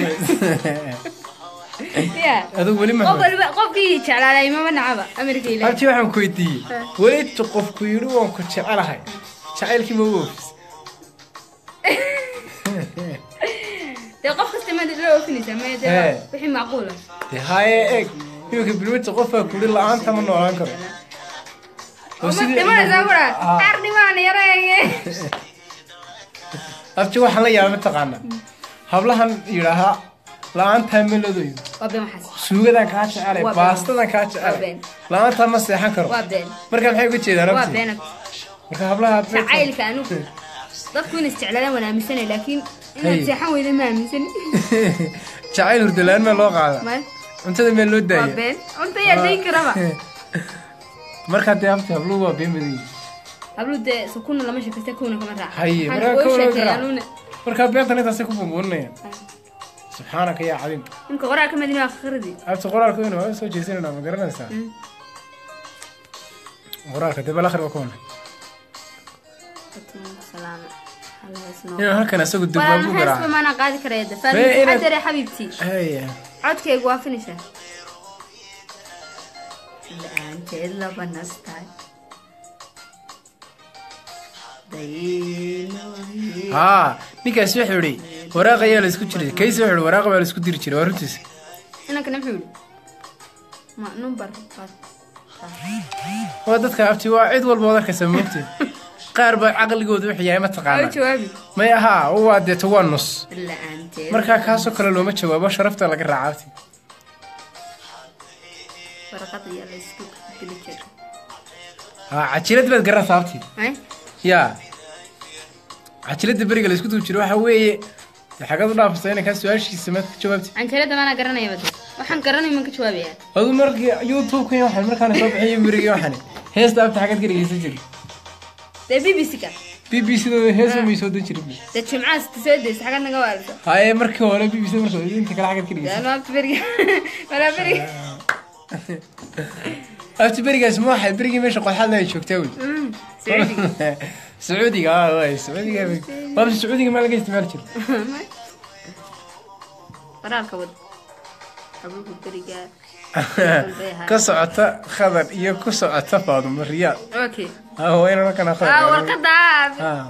ya adigu weli ma qof waliba qofkii jeclaaday imama nacaba amarka ilaah abti waxaan ku weydiiyey weli inta qofku yidhi waan ku jecelahay jacaylkii ma u oofis dee qof kasta maad la oofinaysaa maya dee Ee. wixii macquul ah dee haye eeg iminka bilmita qofaa kuli la-aanta ma noolaan karo oo ma dhimanaysaa kura Ah. qaar dhimaan yareeye abti waxaan la yaaba mataqaana hablahan yidhaahaa la-aantaa meladoyo waa been waxaas suugadan kaa jecelay Waa been. baastadan kaa Waa jecelay been. la-aantaa ma seexan karo waa been marka maxay uga jeedaan waa abti been marka hablaha jacaylka anugu dadku in isjeclaadaan waan aaminsanay laakiin inaad Hey. seexan weyda ma aaminsani jacayl hurdalaan maa loo qaada maya cuntada meel loo waa daaya been cunta yaa dayn karaba markaa dee abti habluhu waa been badan yihiin hablu dee sukuna lama sheekaysta kuna kama raaca Haye, Waxaan markaa kuu kuna sheekay raaca. anuuna markaa beentan intaasay ku bumbuurinayaan subxaanaka yaa cadiim imka qoraa ka madina akhiradi abti qoraalka weyna waa soo jeesanayna ma garanaysaa qoraalka dee bal akhri waa kuwana taqaana hal hees noo inaan halkan isagu walaa durbaabu ma heesba garaaca maana qaadi karaya de Mee faadin inaad- xadare xabiibti haya codkaygu waa finisha la-aanteed laba nastaay dayno haa ninkaasi wuxuu idhi waraaq ayaa la isku jiray kaysi wuxuu idhi waraaq baa la isku diri jiray waa runtiisa inankana muxuu yidhi ma number waa dadka abti waa cid walba wad arkaysa moogtee qaar baa caqligooda wuxuu yahay ma waa taqaana jawaabi may ahaa waa deeto waa nus la-aanteed markaa kaasoo kale looma jawaabo sharafta laga raaca abti warqad ayaa la isku dili jiray haa cajilad baad garanaysaa abti Ay, yaa cajilada beriga la isku duub jiro waxa weeye dee xagad u dhaafaysa inay kaa su-aashiisa maad ka jawaabti canjeerada maana garanaya bade waxaan garanay man ka jawaabaya adu markii youtube-ka iyo waxaan markaana soo bixiyo berigii waxaan heesta abti xagad ka dhegeysan jiray dee b b c ka b b c dooda heesa may soo dan jirin dee jimcaas soo deysa xagad naga waalisa haye markii hore b b c marka inta kale xagad ka dhegeysan albaabta beriga walaa beriga abti berigaas ma waxay berigii meesha qodxadna ay joogtaa wey sacuudiga sacuudiga ah waay sacuudiga waabse sacuudiga maa laga isticmaali jiro qoraalka wad xabuuga beriga ka socota khadar iyo ku socota faadumo riyaad okay ah waa inaan halkan ah khadar warqada Ah.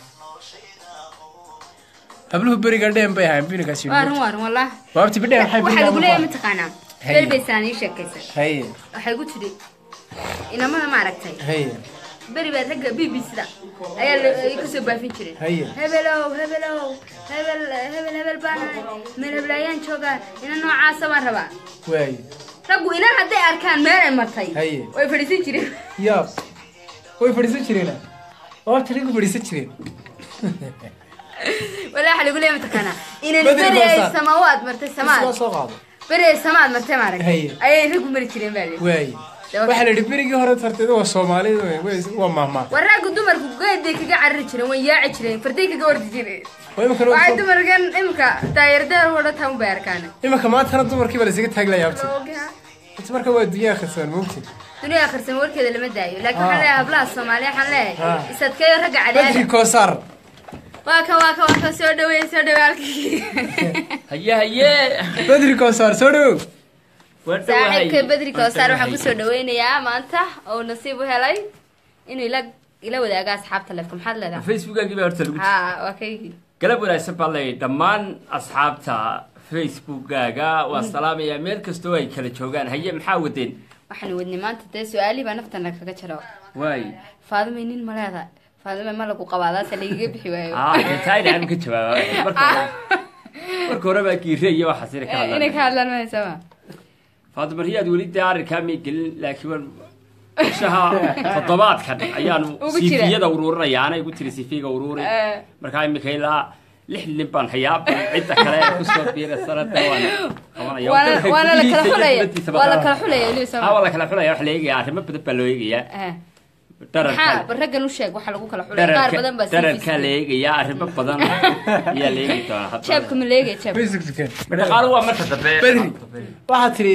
habluhu beriga dheem bay ahayn binigaas waa run waa run wallah waabti bidheem waxay waxaa beriga lagu leeyahay mataqaanaa Haye. beri bay saan ii sheekaysa haye waxay gu tidhi inamada maaragtay haye beri baa ragga b b c da ayaa la- ay kusoo baafin jireen Haye. hebelow hebelow hebel hebel hebel baan ahay meel heblaayaan joogaa ina noocaasa baan rabaa waay raggu inan hadday arkaan meel ay martay Haye. way fadhiisan jireen yaab way fadhiisan jireen waabti raggu fadhiisan jireen walaa waxa lagu leeyahay mataqaanaa inan Badri beri ay Boosaar. samawaad martay Isla samaad soo qaado beri ay samaad martay maaragtay Haye. ayay raggu mari jireen baa leeyahay waay waxaa la yidhi berigii hore tarteed waa soomaalida wey, way- waa mahmaa war raggu dumarku geeday kaga carari jireen way yaaci jireen farday kaga ordi jireen waa iminka waxay dumarkan imika daayardeer wada taan u baarkaan iminka maantana dumarkii baa laysaga taaglaya abti inta marka waa dunyaha khasaan moogti duniya akhrisan warkeeda lama daayo laakiin waxaan leeyahay hablaha soomaaliya waxaan leeyahay Ah. isadkeeyo ragga badri cadaada koosaar waa ka waa ka waa ka soo dhaweey soo dhaweey halkii haye haye badri koosaar soo dhowow waa saaxiibka bedri koosaar waxaan dhawahay. kusoo dhaweynayaa maanta oo nasiib u helay inuu ila ila wadaaga asxaabta leefka maxaad leedahay facebookaagii baa horta lagu ha waa kaygii galab wanaagsan baa leeyahay dhammaan asxaabta facebookaaga waa salaamayaa meel kastoo ay kala joogaan haye maxaa wadeen waxaan wadnay maanta dee su-aalihii baa naftana kaga jiro waay faadimay nin ma leedahay faadime ma lagu qabaa daasa lagaga bixi waayo aa taayna ka jawaaba marka hore marka hore baa giire iyo waxaas ina ka inay ka hadlaan hadlaan mahaysama faadima riyaad weli dee arrinkaa may gelin laakiin waan bishaha toddobaadkan ayaanu Ugu jira. siifiyada ururinaya anay igu tiri siifiga ururi Eh. markaa imika ilaa lix nin baan hayaa bal cidda kale ee kusoo biira sanada waan qabanaya waana Dalka waana la kala gudihiisa iyo xulaya dibaddiisa waa la baa- kala xulaya weliba Ah, sama waa la kala xulaya wax la eegaya arrimo badan baa loo eegayaa maxaa dhararka bal raggan u sheeg waxaa lagu kala xulay qaar badan baa dhararkaa la sii eegayaa arrimo badan ayaa la eegi doonaa hadda. jeebka ma leegay jeeb dhaqaalu waa marka dambe Badri. waxaad tiri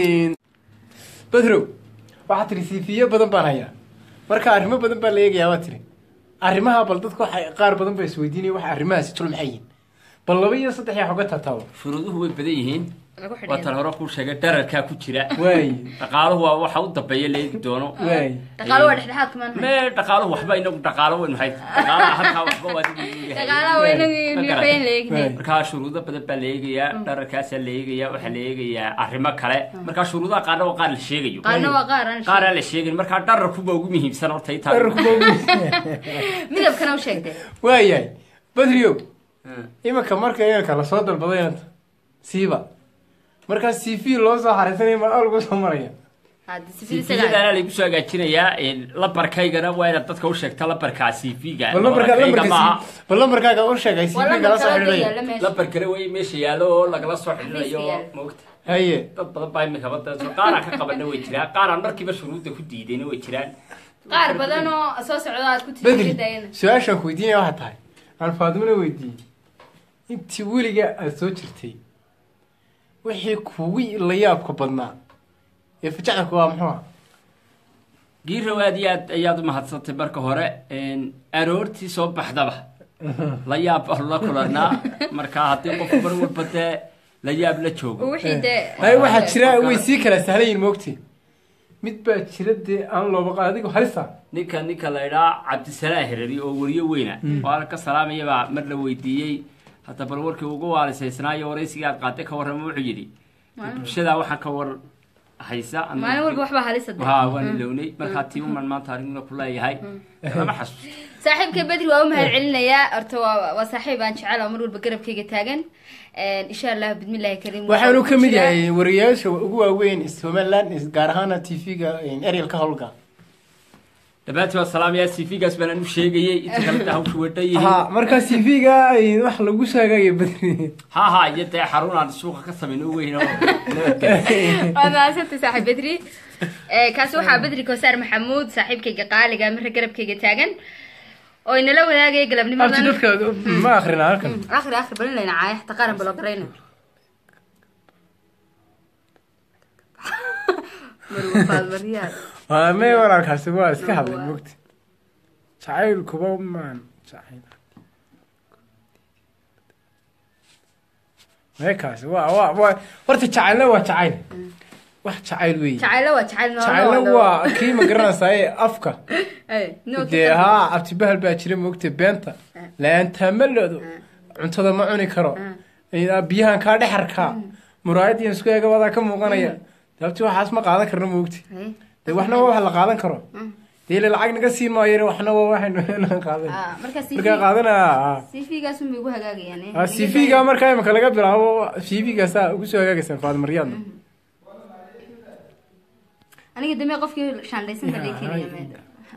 badrow waxaad tiri siifiyo badan baan hayaa marka arrimo badan baa la eegayaa waa tiri arrimaha bal dadku waxay qaar badan baa isweydiinaya waxa arrimahaasi tul maxay yihiin bal laba iyo saddex yaa xoga taataabo shuruuduhu way badan yihiin lagu waa tan xidhiyo hore kuu sheegay dhararkaa ku jira waay dhaqaaluhu waa waxa u dambeeya la eegi doono waay dhaqaalo waa dhexdhexaad kumaan mee dhaqaaluhu waxba inagu dhaqaalo weyn maxay dhaqaalaha halkaa waxba waa adigu leeyahay. dhaqaalaha waa inagu Ma garan. nifayn la eegnay Waay. markaa shuruudo badan baa la eegayaa dhararkaasaa la eegayaa waxaa la eegayaa arrimo kale markaa shuruudaha qaarna waa qaar la sheegayo qaarna waa qaar aan qaar aan la sheegin markaa dhararkuba ugu muhiimsan horta intaa dhararku boogi midabkana u sheegtay waayahay badriyow iminka marka iminka lasoo dalbaday inanta siiba markaa c v loo soo xariisanaya ma algu soo maraya hadda sifil isagaa cvgana laygu soo hagaajinayaa lambarkaygana waa inaad dadka u sheegta lambarkaa cvga bal lambarka lambarkayga lambarka maaha C- bal lambarkaaga u sheegay c waa v gala soo lambarka xidhinaya yaalla meesha lambar kale way meesha yaallo oo lagala soo xidhinayo Xafiiska yaal. maogta haye dad badan baa imika badda qaaraan ka qabana way jiraan qaaraan markiiba shuruudda ku diidayna way jiraan qaar badan oo soo socda aad ku bedri tiridayana su-aashaan ku weydiinaya waxaa tahay aan faadimona weydiiyey intii weliga aada soo jirtay wixii kugu la yaabka badnaa ee fajacdanku waa muxuu ah giiraw aad iyo aad ayaad u mahadsantay marka hore aroortii soo baxdaba la yaab baanu la kulanaa marka haddii qof mar walba dee la yaab la joogo wixii dee ay waxaa jira way sii kala sahlayin moogti mid baa jira dee aan looba qa- adigo halisa ninka ninka la idhaa cabdisalaa herari oo weriyo weyna waa ka salaamayabaa mar la weydiiyey hadda bal warkii ugu waalisaysnaayo waraysigii aad qaatay ka warrama wuxuu yidhi bulshadaa waxaan ka war haysa anigu- maalin walba waxbaa halisa dee. haa waan ilownay markaa tii uman maanta arigna ku leeyahay lama xasuusto saaxiibka bedri waa u mahad celinayaa horta waa waa saaxiib aan jecel oo mar walba garabkayga taagan insha allah bismillahi kariim waxaanu waxaa ka mid ku jira- yahay wariyaasha ugu waaweyn somaliland gaar ahaana tv-ga ariel ka howlga dhammaantii waa salaamayaa cv-gaas baan u sheegayey inta kale taa hawshu wadhan yihiin ha marka tv-ga wax lagu sheegaya badri ha ha iyo dee xarun aan suuqa ka samayn u weyn oo nabadgelya waad mahadsantay saaxiib bedri Eh, kaasi waxaa bedri koosaar maxamuud saaxiibkayga qaaliga mare garabkayga taagan oo inala wadaagaya abti galabnimadan dadka ma akrina halkan akhri akhri balin layna caaya xataa qaran balo garayna marwafaad maryaad waa me walaalkaasi waa iska hadlay mogti jacayl kuba maan jacayl meekaasi waa waa waa horta jacaylna waa jacayl wax jacayl weeye jacaylo waa jacayl jacaylna waa kii ma garanaysaye afka dee haa abtibahal baa jira mogta beenta la-aantaa ma leedo cuntada ma cuni karo biyahan kaa dhexarkaa muraayadiin isku eega wadaa ka muuqanaya sababti waxaas ma qaadan karno mogti dee waxna waa wax la qaadan karo dee ila lacag naga siin maayo waxna waa waxaynu qaadan markaa qaadanaa cv-gaasun bay ugu hagaagayaan cv-ga markaa imika laga bilaabo cv-ga saa ugu soo hagaagaysaan faadmaryaadna aniga dambe qofkii shaandhaysan baa lay keenaya meeda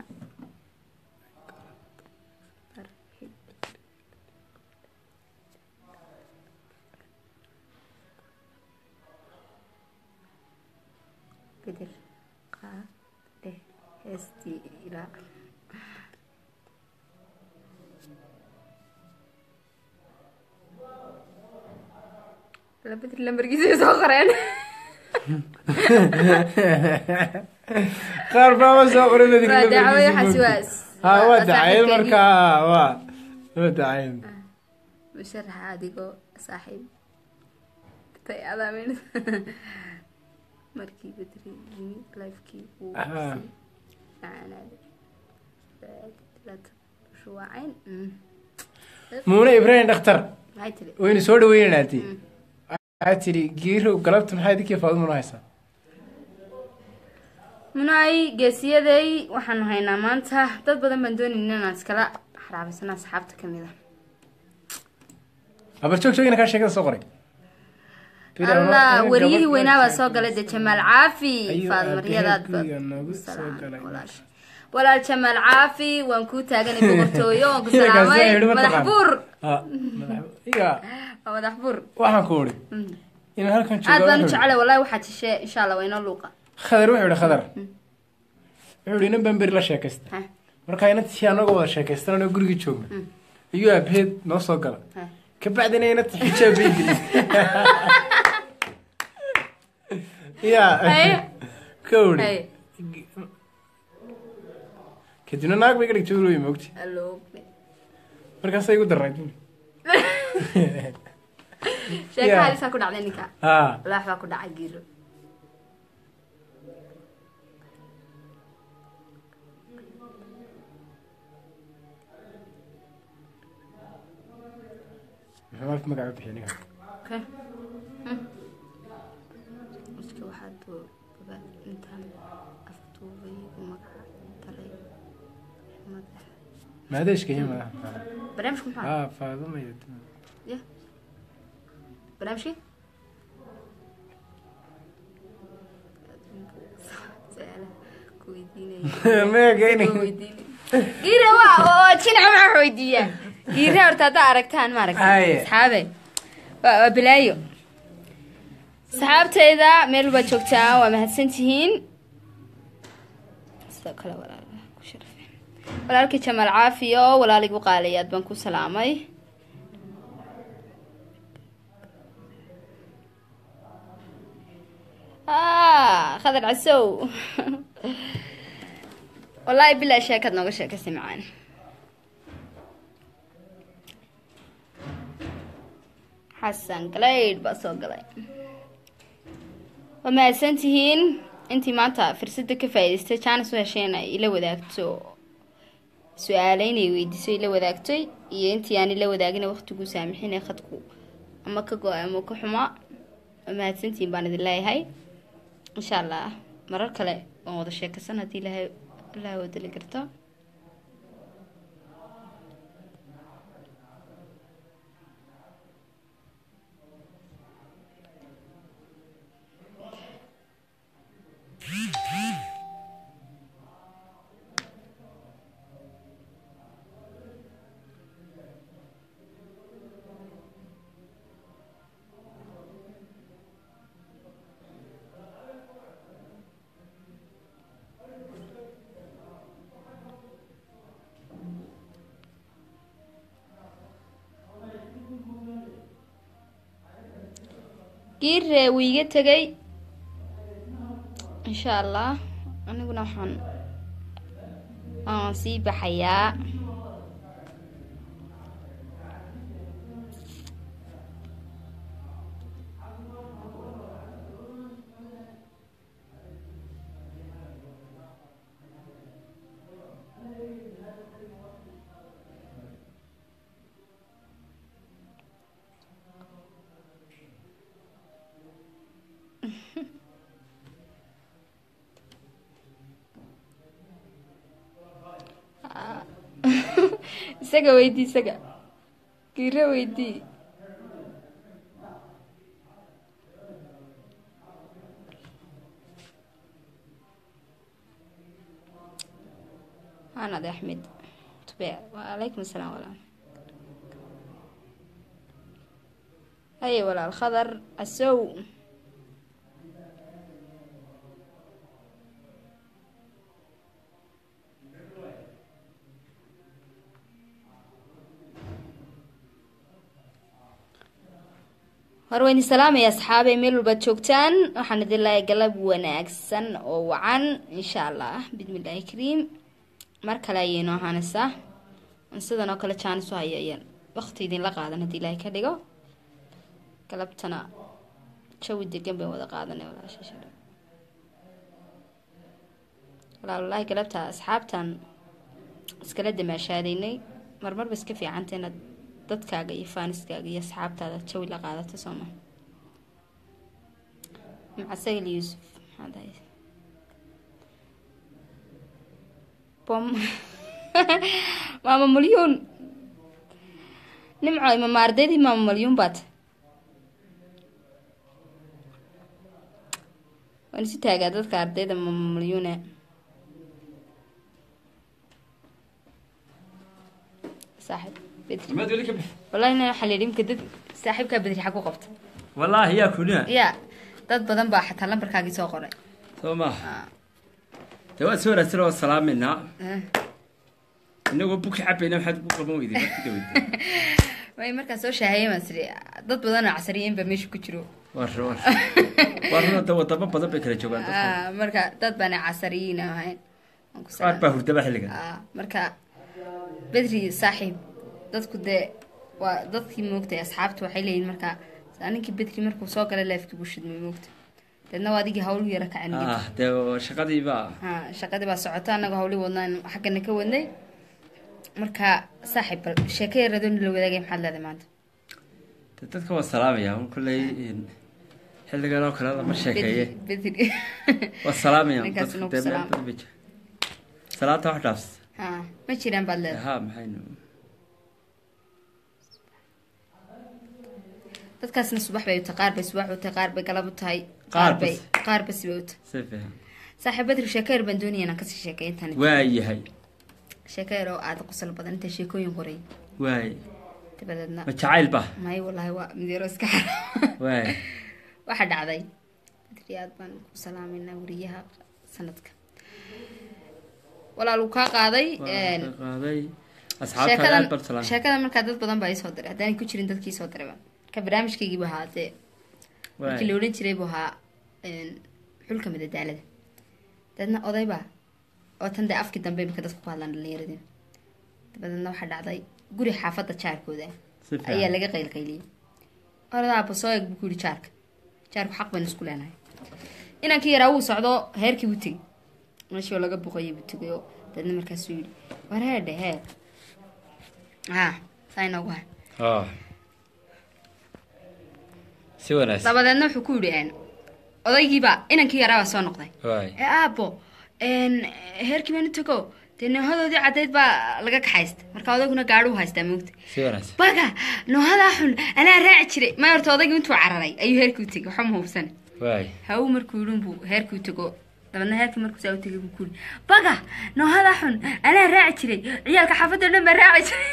bedel qaade heestii ilaa la bedel lambarkiisa soo qoreen qaar baaba soo qoray waa dacwo waxaasi waa ha waa dacayl markaa waa waa dacayl musharaxa adigoo saaxiib tay adaamin markii bedri yimi lifekii uu Ah. shuwaacayn muune ibraahim dhakhtar maxay tiri waynu soo dhaweynaati waxaa tidhi giirow galabta maxaa idinkii faadumuna haysaa munaay geesiyaday waxaanu haynaa maanta dad badan baan doonayna inaan iskala xaraabisano asxaabta kamid a abar joog joogina kaa sheekada soo qoray allah wariyihii weynaa baa soo galay de jamaal caafi Ayuu faadmaryadaad aabbaheed guriga noogu soo galay. walaal jamaal caafi waan kuu taaganay boqortooyo waan ku Kaasi salaamay ay idhi ma madax taqaan. buur Ah, madax- iga waa madax buur waxaan ku uri Mm. inaan halkan aad baan u joogo jeclay wallahi waxaad heshee insha allah waa inoo luuqa khadar wuxuu ihi khadar wuxuu ihi nin baan beri la sheekaysta Ha, markaa inantii anagoo wada sheekaystan anoo gurigii joogna ayuu aabaheed noo soo gala ha. kabacdina inanti xijaab bay gelisay ya Haye. ka uri Haye. kadibna naag bay ka dhigtay ulooyi moogti Hello. markaasay igu daray sheeka Yeah. halisaa ku dhacday ninka ha walaax baa ku dhacay giiro muxuu magaca bixiy ninka Okay. Hmm. Iska waxaa duu- baba intaan afduubay u magaca daray madax maadeeshka iyo madaxa barnaamijku maxaa ha faadumaya ya barnaamijkii su-aalaha ku weydiinaya meega giira waa oo jinaca maxaa wax weydiiyaa giira horta haddaa aragtaan ma aragta Haye. asxaabe waa waa balaayo asxaabtayda meel baad joogtaa waa mahadsan tihiin sidoo kale walaal ku sharafeen walaalkii jamaal caafiyo walaaligu qaaliyaad baan ku salaamay ah khadar casow wallaahi bilaa sheekaad nooga sheekaysay macaan xasan galaydh baa soo galay waa mahadsan tihiin intii maanta fursada ka faa'iidaystay jaanis u hesheen ay ila wadaagto su-aale inay weydiiso ila wadaagtay iyo intii aan ila wadaagina waqtigu saamixinay khadku ama ka go-ay ama ka xumaa waa mahadsantihiin baan idin leeyahay insha allah marar kale waan wada sheekaysan haddii ilaahay ilaahay wadali karto giire wuu iga tegay insha allah aniguna waxaan waan sii baxayaa isaga weydii isaga giire weydii hanad axmed tube waalaykum asalaam walaal haye walaal khadar asow hor wayni salaamaya asxaabe meel walbaad joogtaan waxaan idin lahay galab wanaagsan oo wacan insha allah bismillaahi kariim mar kale ayay noo ahaanaysaa sidan oo kale jaanis u haya ayaan waqti idinla qaadan haddii ilaahay ka dhigo galabtana jawi degan bayn wada qaadanay walaasha walaal wallaahi galabta asxaabtan iskala damaashaadaynay marmarba iska fiicanta inaad dadkaaga iyo faaniskaaga iyo asxaabtaada jawi la qaadato sooma macasagil yuusuf maxaad ahay bom maama malyuun nimco imama ardaydii maama malyuun baad waan isu taagaa dadka ardayda maama malyuune saaxib bedri maad weli ka bix wallahi ina waxaa la yidhi imka dad saaxiibkaa bedri xag u qabta wallaahi yaa kunina ya dad badan baa xataa lambarkaagii soo qoray soo maaha dee waad soo wanaagsan oo salaaminaa Ah. inagoo buki cabayna maxaad ku qaban weyday markii dawada way markaan soo shaahayay baan siri dad badan oo casariyeyn baa meesha ku jiro war war war da wadamo badan bay kala joogaan dadku Ah, marka dad baana casariyiin ahayn Waan ku qaar salaam- baa hurdaba xilligan Ah, marka bedri saaxiib dadku dee waa dadkii moogtay asxaabta waxay leeyihin marka ninkii bedri markuu soo galay leefkii buu shidmay moogta deedna waa adigii hawl yara kacin ah dee shaqadii baa ha shaqadii baa socota annaga hawli wadnaan xaggana ka wadnay marka saaxiib bal sheeko yaradoo la wadaagay maxaad leedahay maanta dee dadka waa salaamaya un kolley xilligan oo kale lama sheekeeye bedri bedri waa salaamaya Ninkaas dadka inuu ku dee meel salaamo. badan bay jira salaanta wax dhaafs ha ma jiraan baad leedahay ha maxaynu dadkaasna subax bay u tahay qaar bay subax u tahay qaar bay galab u tahay Qaar qaar bay bas. qaar bas bay u tahay si fiican saaxiib bedri sheeko yar baan doonaya inaan kasii sheekay intaan waa yahay sheeko yar oo aada qosol badan inta sheekooyin qoray waay dabadeedna ma jacayl ba may wallaahi waa midyaro iska xara waay waxaa dhacday bedri aad baan ku salaameynaa wariyaha sanadka walaal uu kaa qaaday waa ka qaaday asxaabtaada sheekadan aad bar salaam sheekadan markaa dad badan baa isoo diray haddaanay ku jirin dadkii soo dirayba ka barnaamijkaygii buu ahaa dee markii la waay odhan jiray buu ahaa xulka madadaalada dabeedna odaybaa oo tan dee afkii dambe imika dadku ku hadlaan dhalinyaradii dabadeedna waxaa dhacday guri xaafadda jaarkooda si ayaa fiican laga qaylqayliyey oradaa basoo eeg buu ku yidhi jaarka jaarku xaq baynu isku leenahay inankii yaraa wuu socdo heerkii buu tegey meeshii oo laga boqoyay buu tegay oo dadna markaasuu yidhi war heedhe hee ha saa inoogu hay ah si wanaagsan dabadeedna wuxuu ku yidhi een, odaygiiba inankii yaraa baa soo noqday waay ee aabo een, heerkii baanu tego dee noohadoodii caddayd baa laga kaxaysta marka odayguna gaadhi u haystaa moogta si wanaagsan baga noohadaa xun anaa raaci jiray ma horta odaygii intuu cararay ayuu heerkii u tegay waxba ma hubsan waay haw markuu yidhi buu heerkii u tego dabeedna heerkii markuu saa u tegay buu ku yidhi baga noohadaa xun anaa raaci jiray ciyaalka xaafadda o dhan baa raaci jiray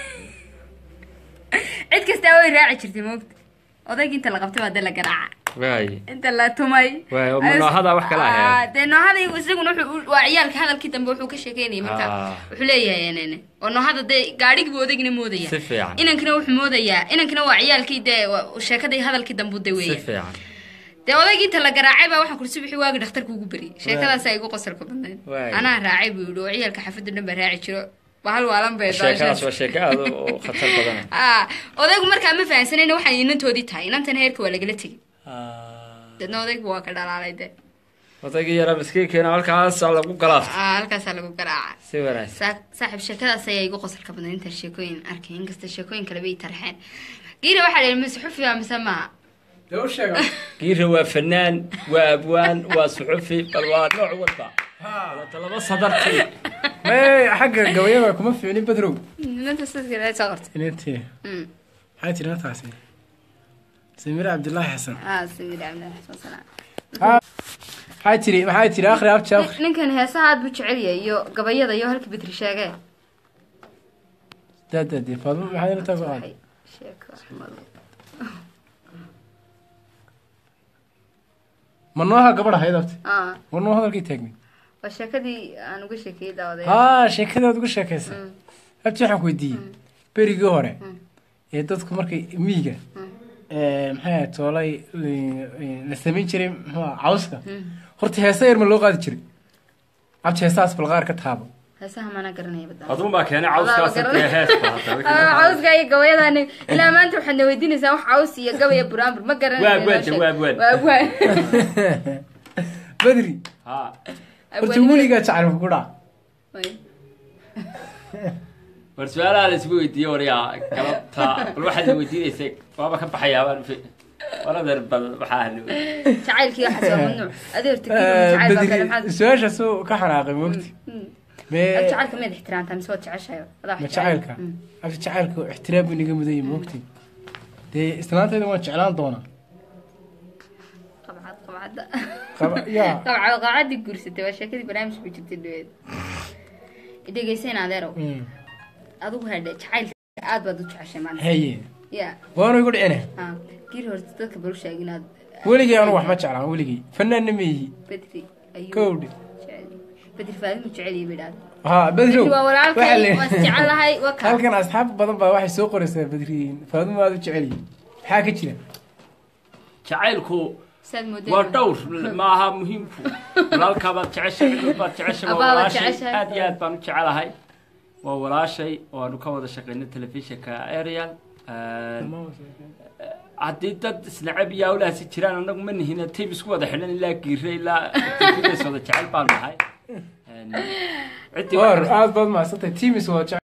cid kastaa way raaci jirtay moogta odaygii inta la qabtay waa dee la garaaca waay inta la tumay Waay, oo ma noohadaa wax kala ahayd? Ah, dee noohada isaguna wuxuu waa ciyaalka hadalkii dambe wuxuu ka sheekeynayay marka Ah. wuxuu leeyahay nene oo noohada dee gaadhigii buu odaygina moodaya si fiican inankina wuxuu moodayaa inankina waa ciyaalkii dee waa sheekadii hadalkii dambu de si weeye fiican dee odaygii inta la garaacay baa waxaan kursi wixii waagi dhakhtarka ugu beriyay sheekadaasaa igu qosalka badnayd Waay. anaa raacay buu yidhi oo ciyaalka xaafadda dhan baa raaci jiro bahal waalan bay sheekadaas waa sheeko aad u u khatar badan ah odaygu markaa ma fahansanayna waxay inantoodii tahay inantana heerka waa lagala tegay deedna odaygu waa ka dhalaalay de odaygii yaraa miskiinkeena halkaas lagu galaaftay ah halkaasaa lagu garaaca si wanaagsan saa- saaxiib sheekadaas ayaa igu qosalka badnay inta sheekooyin arkay inkasta sheekooyin kaleba i tarxeen giira waxaa dhihi mise xufiya mise maaha dee u sheega giira waa fanaan waa abwaan waa suxufi bal waa nooc walba wata laba sadartii may xagga gabayada kuma fiicnin badrow inanta sidka soo qortay inantii Mm. maxay tiri intaasi samire cabdilaahi xasan ah samir cabdilaahi xasan salaam maxay tiri maxay tiri akhri abti akhri ninkan heesaha aad buu jecel yahay iyo gabayada iyo halka bedri sheegee daadadii faadmo maxay inantaa ku qaaday Waxay sheeko xumadu. ma nooha gabadh ahayd abti ah war noo hadalkii taagnay waa sheekadii aan uga sheekeeyey daawaday haa sheekadaad uga sheekaysa abti waxaan ku weydiiyey berigii hore ee dadku markay miyiga ee, maxay ahayd toolay eh, la samayn jiray muxuu ahaa, cawska horta heesa yar ma loo qaadi jiray abti heesahaas balqaar ka taabo heesaha mana garanaya badan adun baa keenay cawskaas dee heesta Ah, cawska iyo gabayadaan ilaa maanta waxaad na weydiinaysaa wax caws iyo gabaya buraanbur ma Waa abwaan, waa abwaan. waa abwaan bedri ha horta weligaa jacayl ma ku dhaca war su-aalaha la isgu weydiiye waryaa galabta bal waxaad na weydiinaysay waaba ka baxayaabaan waradeer bal waxaa na jacaylkii waxaas waa mamnuuc adi horta kiiba jacayl baa kale maxaad bedri su-aashaasuu ka xanaaqay moogti Mm. mee Ad jacaylka miyaad ixtiraamtaa mise waad jeceshahay adaa wax ma jecel. jacaylka Mm. abti jacaylka ixtiraam buu inaga mudan yahay moogti dee islaantayda waan jeclaan doonaa qabcad qabcadda Qaba- yaa qabcad qabcaddii guursatay waa sheekadii barnaamij ku jirtay dhaweed dhegeysayn adeerow Mm. adigu hadhe jacaylka aad baad u jeceshay maanta haye ya waanu igu dhicine ha giri horta dadka balu sheeg inaad weligay anu wax ma jeclaan weligay fanaanna ma yihi bedri ayuu Kowdhi. jecel bedri faadimu jecel iyo bidhaad haa bedrow bedri waa walaalkay waxaa le- waa isjecelahay waa kaa halkan asxaab badan baa waxay soo qoraysaa bedriin faaduma aad u jecel yihin maxaa ka jira jacaylku saad waa moodeen dhowr maaha muhiimku walaalkaabaad jeceshahay cid baad jeceshay waa Abaa baad walaashay jeceshahay. aad iyo aad baan u jecelahay waa walaashay waanu ka wada shaqaynay telefishinka arial haddii dad isnacab iyo hawlahaasi jiraan annagu ma nihina tayb isku wada xidhan ilaa giire ilaa tifidays wada jecel baan nahay ciddii war aad baad mahadsantahay timis waa jecel